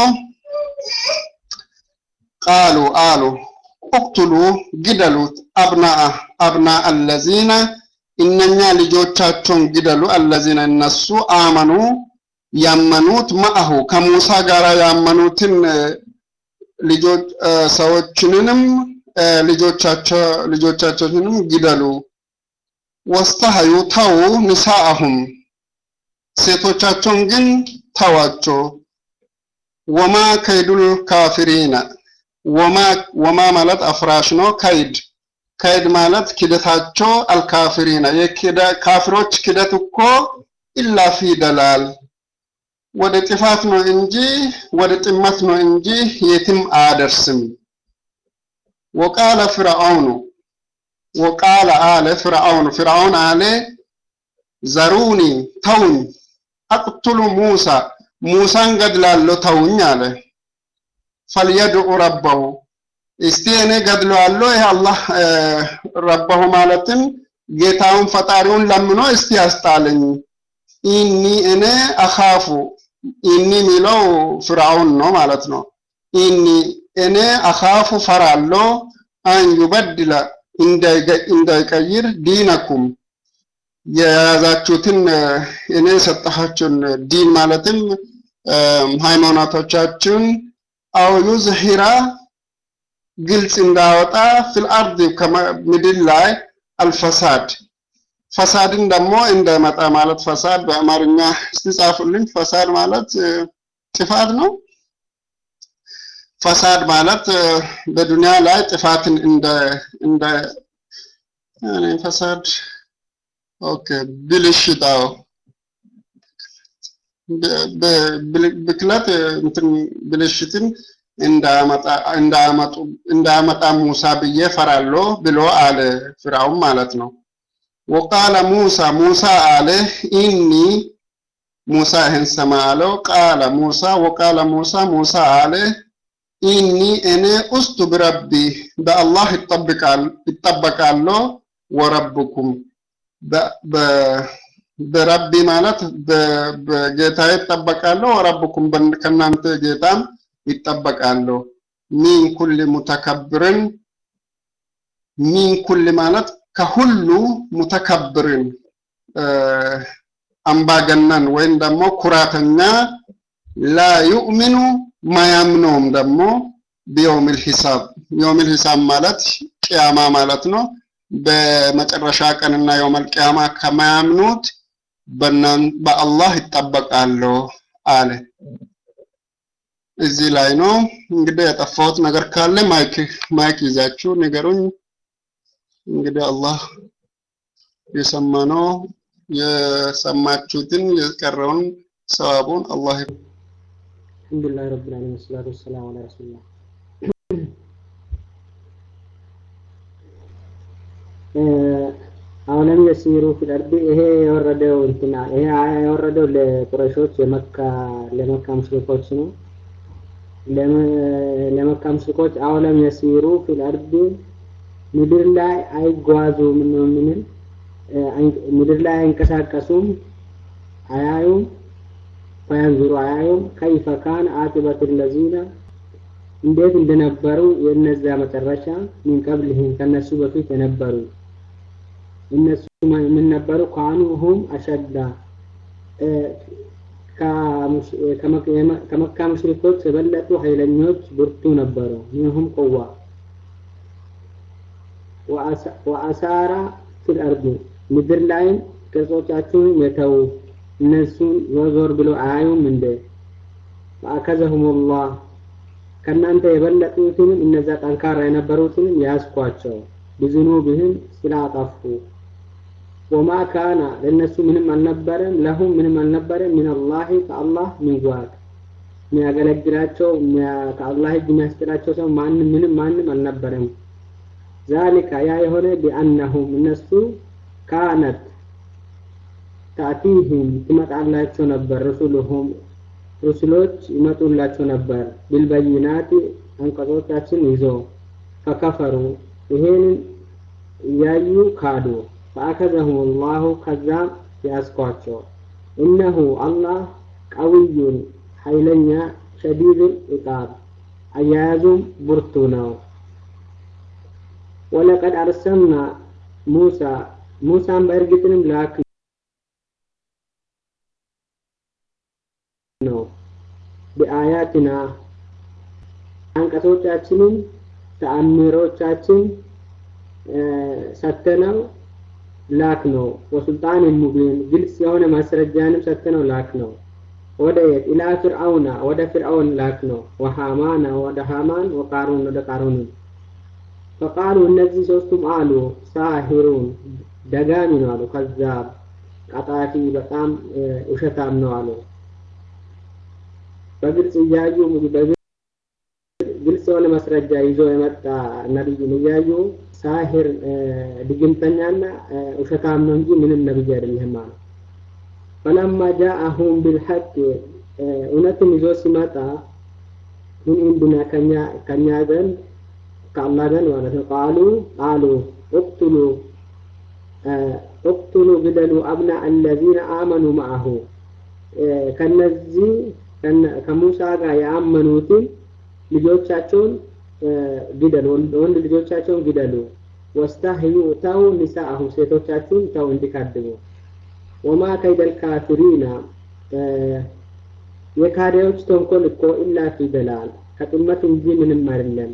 ቃሉ አሉ እቅቱሉ ግደሉት አብና አብና አለዚነ እነኛ ልጆቻቸውን ግደሉ አለዚነ እነሱ አመኑ ያመኑት ማአሁ ከሙሳ ጋር ያመኑትን ልጆች ሰዎችንንም ልጆቻቸው ልጆቻቸውንም ግደሉ ወስተሐዩ ተው ንሳአሁም ሴቶቻቸውን ግን ተዋቸው። ወማ ከይዱል ካፊሪነ ወማ ወማ ማለት አፍራሽ ነው። ከይድ ከይድ ማለት ክደታቸው አልካፊሪነ የካፊሮች ክደት እኮ ኢላ ፊ ደላል ወደ ጥፋት ነው እንጂ ወደ ጥመት ነው እንጂ የትም አያደርስም። ወቃለ ፍርዓውኑ ወቃለ አለ ፍርዓውን ፍርዓውን አለ ዘሩኒ ተውኝ አቅቱሉ ሙሳ ሙሳን ገድላለሁ ተውኝ አለ። ፈልየድዑ ረበሁ እስቲ እኔ ገድለዋለሁ ይህ አላህ ረበሁ ማለትም ጌታውን ፈጣሪውን ለምኖ እስቲ ያስጣለኝ። ኢኒ እኔ አኻፉ ኢኒ የሚለው ፍርዓውን ነው ማለት ነው። ኢኒ እኔ አኻፉ ፈራለሁ አን ዩበድለ እንዳይቀይር ዲነኩም የያዛችሁትን እኔ የሰጠኋችሁን ዲን ማለትም ሃይማኖቶቻችሁን አው ዩዝሂራ ግልጽ እንዳወጣ ፊል አርድ ምድር ላይ አልፈሳድ ፈሳድን ደግሞ እንዳይመጣ ማለት ፈሳድ በአማርኛ ስትጻፉልኝ ፈሳድ ማለት ጥፋት ነው። ፈሳድ ማለት በዱንያ ላይ ጥፋትን እንደ እንደ ፈሳድ ኦኬ ብልሽት አዎ ብክለት እንትን ብልሽትን እንዳመጣ እንዳመጡ እንዳመጣ ሙሳ ብዬ ፈራለሁ ብሎ አለ ፍርዓውን ማለት ነው። ወቃለ ሙሳ ሙሳ አለ ኢኒ ሙሳ ይህን ሰማ አለው። ቃለ ሙሳ ወቃለ ሙሳ ሙሳ አለ ኢኒ እኔ ውስጡ ብረቢ በአላህ ይጠበቃለሁ ወረብኩም በረቢ ማለት በጌታ ይጠበቃለሁ ወረብኩም ከእናንተ ጌታም ይጠበቃለሁ። ሚን ኩል ሙተከብርን ሚን ኩል ማለት ከሁሉ ሙተከብርን አምባገነን ወይም ደግሞ ኩራተኛ ላ ዩእሚኑ ማያምነውም ደግሞ ቢየውሚል ሂሳብ የውሚል ሂሳብ ማለት ቅያማ ማለት ነው። በመጨረሻ ቀንና የውመል ቅያማ ከማያምኑት በአላህ ይጠበቃለሁ አለ። እዚህ ላይ ነው እንግዲህ የጠፋሁት ነገር ካለ ማይክ ማይክ ይዛችሁ ንገሩኝ። እንግዲህ አላህ የሰማነው የሰማችሁትን የቀረውን ሰዋቡን አላህ አልሐምዱሊላህ ረብል ዓለሚን ወሰላቱ ወሰላሙ ዐላ ረሱሊላህ አሁንም የሲሩ ፊል አርዲ ይሄ የወረደው እንትና ይሄ አያ የወረደው ለቁረሾች የመካ ለመካ ሙሽሪኮች ነው። ለመካ ሙሽሪኮች አሁንም የሲሩ ፊል አርዲ ምድር ላይ አይጓዙም ነው ምን ምድር ላይ አይንቀሳቀሱም፣ አያዩም፣ ፈያንዙሩ አያዩም ከይፈ ካን አቂበቱ ለዚነ እንዴት እንደነበሩ የእነዚያ መጨረሻ ሚን ቀብልህም ከነሱ በፊት የነበሩ እነሱ ምን ነበሩ? ካኑ ሁም አሸዳ ከመካ ሙሽሪኮች የበለጡ ኃይለኞች ብርቱ ነበሩ። ሚንሁም ቁዋ ወአሳራ ፊል አርዲ ምድር ላይም ቅርጾቻችሁን የተው እነሱን ዞር ዞር ብሎ አያዩም እንደ ፈአከዘሁም ላህ ከእናንተ የበለጡትንም እነዛ ጠንካራ የነበሩትንም ያስኳቸው ብዝኑብህም ስላጠፉ ወማ ካነ ለእነሱ ምንም አልነበረም ለሁም ምንም አልነበረም ምን አላህ ከአላህ ሚዋቅ የሚያገለግላቸው ከአላህ እጅ የሚያስጥላቸው ሰው ማንም ምንም ማንም አልነበረም ዛሊካ ያ የሆነ ቢአነሁም እነሱ ካነት ታእቲህም ትመጣላቸው ነበር ሩሱሉሁም ሩስሎች ይመጡላቸው ነበር ቢልበይናት አንቀጾቻችን ይዞ ፈከፈሩ ይሄንን እያዩ ካዱ ፈአከዘሁም ላሁ ከዛም ያስኳቸው እነሁ አላህ ቀውዩን ኃይለኛ ሸዲዱል ኢቃብ አያያዙም ብርቱ ነው ወለቀድ አርሰልና ሙሳ ሙሳን በእርግጥንም ላክ ነው በአያትና አንቀጾቻችንን ተአምሮቻችን ሰተነው ላክ ነው ወሱልጣን ሙቢን ግልጽ የሆነ ማስረጃንም ሰተነው ላክ ነው ወደ የት ኢላ ፍርአውና ወደ ፍርአውን ላክ ነው ወሃማና ወደ ሃማን ወቃሩን ወደ ቃሩን ፈቃሉ እነዚህ ሶስቱም አሉ ሳሂሩን ደጋሚ ነው አሉ ከዛብ ቀጣፊ በጣም ውሸታም ነው አሉ በግልጽ እያዩ ግልጽ የሆነ ማስረጃ ይዞ የመጣ ነብይን እያዩ ሳሂር ድግምተኛና ውሸታም ነው እንጂ ምንም ነብይ አይደለም አሉ ፈለማ ጃአሁም ቢልሐቅ እውነትን ይዞ ሲመጣ ምን እንድና ከኛ ከኛ ዘንድ ከአላህ ዘንድ ማለት ነው ቃሉ ቃሉ እቅትሉ እቅትሉ ግደሉ አብና አለዚነ አመኑ ማአሁ ከነዚህ ከሙሳ ጋር ያመኑትን ልጆቻቸውን ግደሉ ወንድ ልጆቻቸውን ግደሉ ወስተህዩ ተው ኒሳአሁ ሴቶቻችሁን ተው እንዲካድሙ ወማ ከይደል ካፊሪና የካዲያዎች ተንኮል እኮ ኢላ ፊ ደላል ከጥመት እንጂ ምንም አይደለም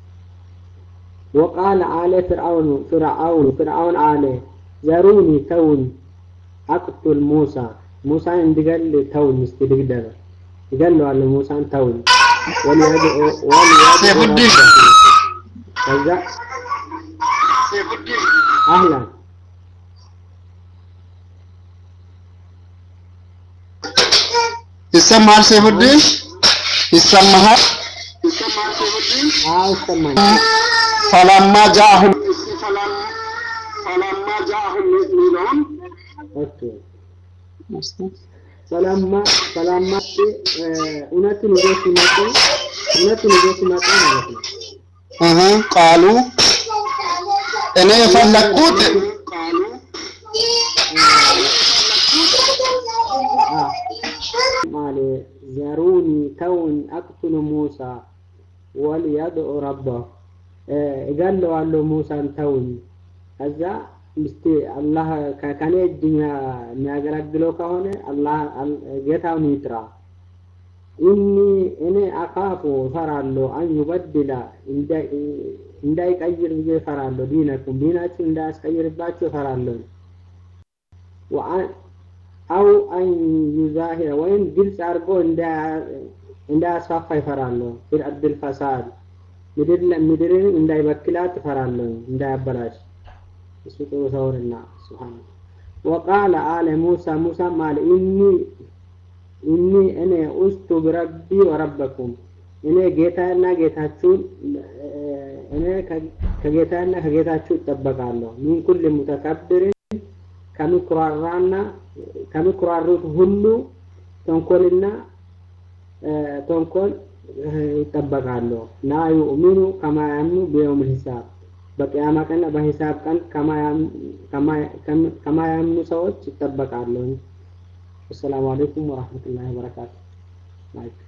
وقال آل فرعون فرعون فرعون آل ذروني تون أقتل موسى موسى اندقل تون استدقدر قال له على موسى تون وليدعو سيف الدين كذا أهلا ይሰማል ሰይፉዲን ይሰማሃል አዎ ይሰማኝ ፈለማ ጃአሁም ኦኬ ሰላማ ሰላማ እውነትን ይዞ ሲመጡ እውነትን ይዞ ሲመጡ ማለት ነው እህ ቃሉ እኔ የፈለግኩት ማለ ዘሩኒ ተውን አቅቱሉ ሙሳ ወልየድዑ ረባሁ እገለዋለሁ ሙሳን ተውኝ ከዛ ምስቲ አላህ ከኔ እጅ የሚያገለግለው ከሆነ አላህ ጌታውን ይጥራ ኢኒ እኔ አካፉ እፈራለሁ አን ዩበድላ እንዳይቀይር ብዬ እፈራለሁ ዲነኩም ዲናችሁ እንዳያስቀይርባችሁ እፈራለሁ አው አን ዩዛሂረ ወይም ግልጽ አድርጎ እንዳያስፋፋ ይፈራለሁ ፊል አርድል ፈሳድ ምድርን እንዳይበክላት እፈራለሁ እንዳያበላሽ እሱ ጥሩ ሰውንና ስብሓን ወቃለ አለ ሙሳ ሙሳም አለ ኢኒ ኢኒ እኔ ውስጡ ብረቢ ወረበኩም እኔ ጌታና ጌታችሁን እኔ ከጌታና ከጌታችሁ እጠበቃለሁ ሚን ኩል ሙተከብርን ከሚኩራራና ከሚኩራሩት ሁሉ ተንኮልና ተንኮል ይጠበቃለሁ ላ ዩእሚኑ ከማ ያምኑ ቢየውም ሂሳብ በቅያማ ቀን በሂሳብ ቀን ከማያምኑ ሰዎች ይጠበቃለሁ። አሰላሙ አለይኩም ወራህመቱላሂ ወበረካቱ።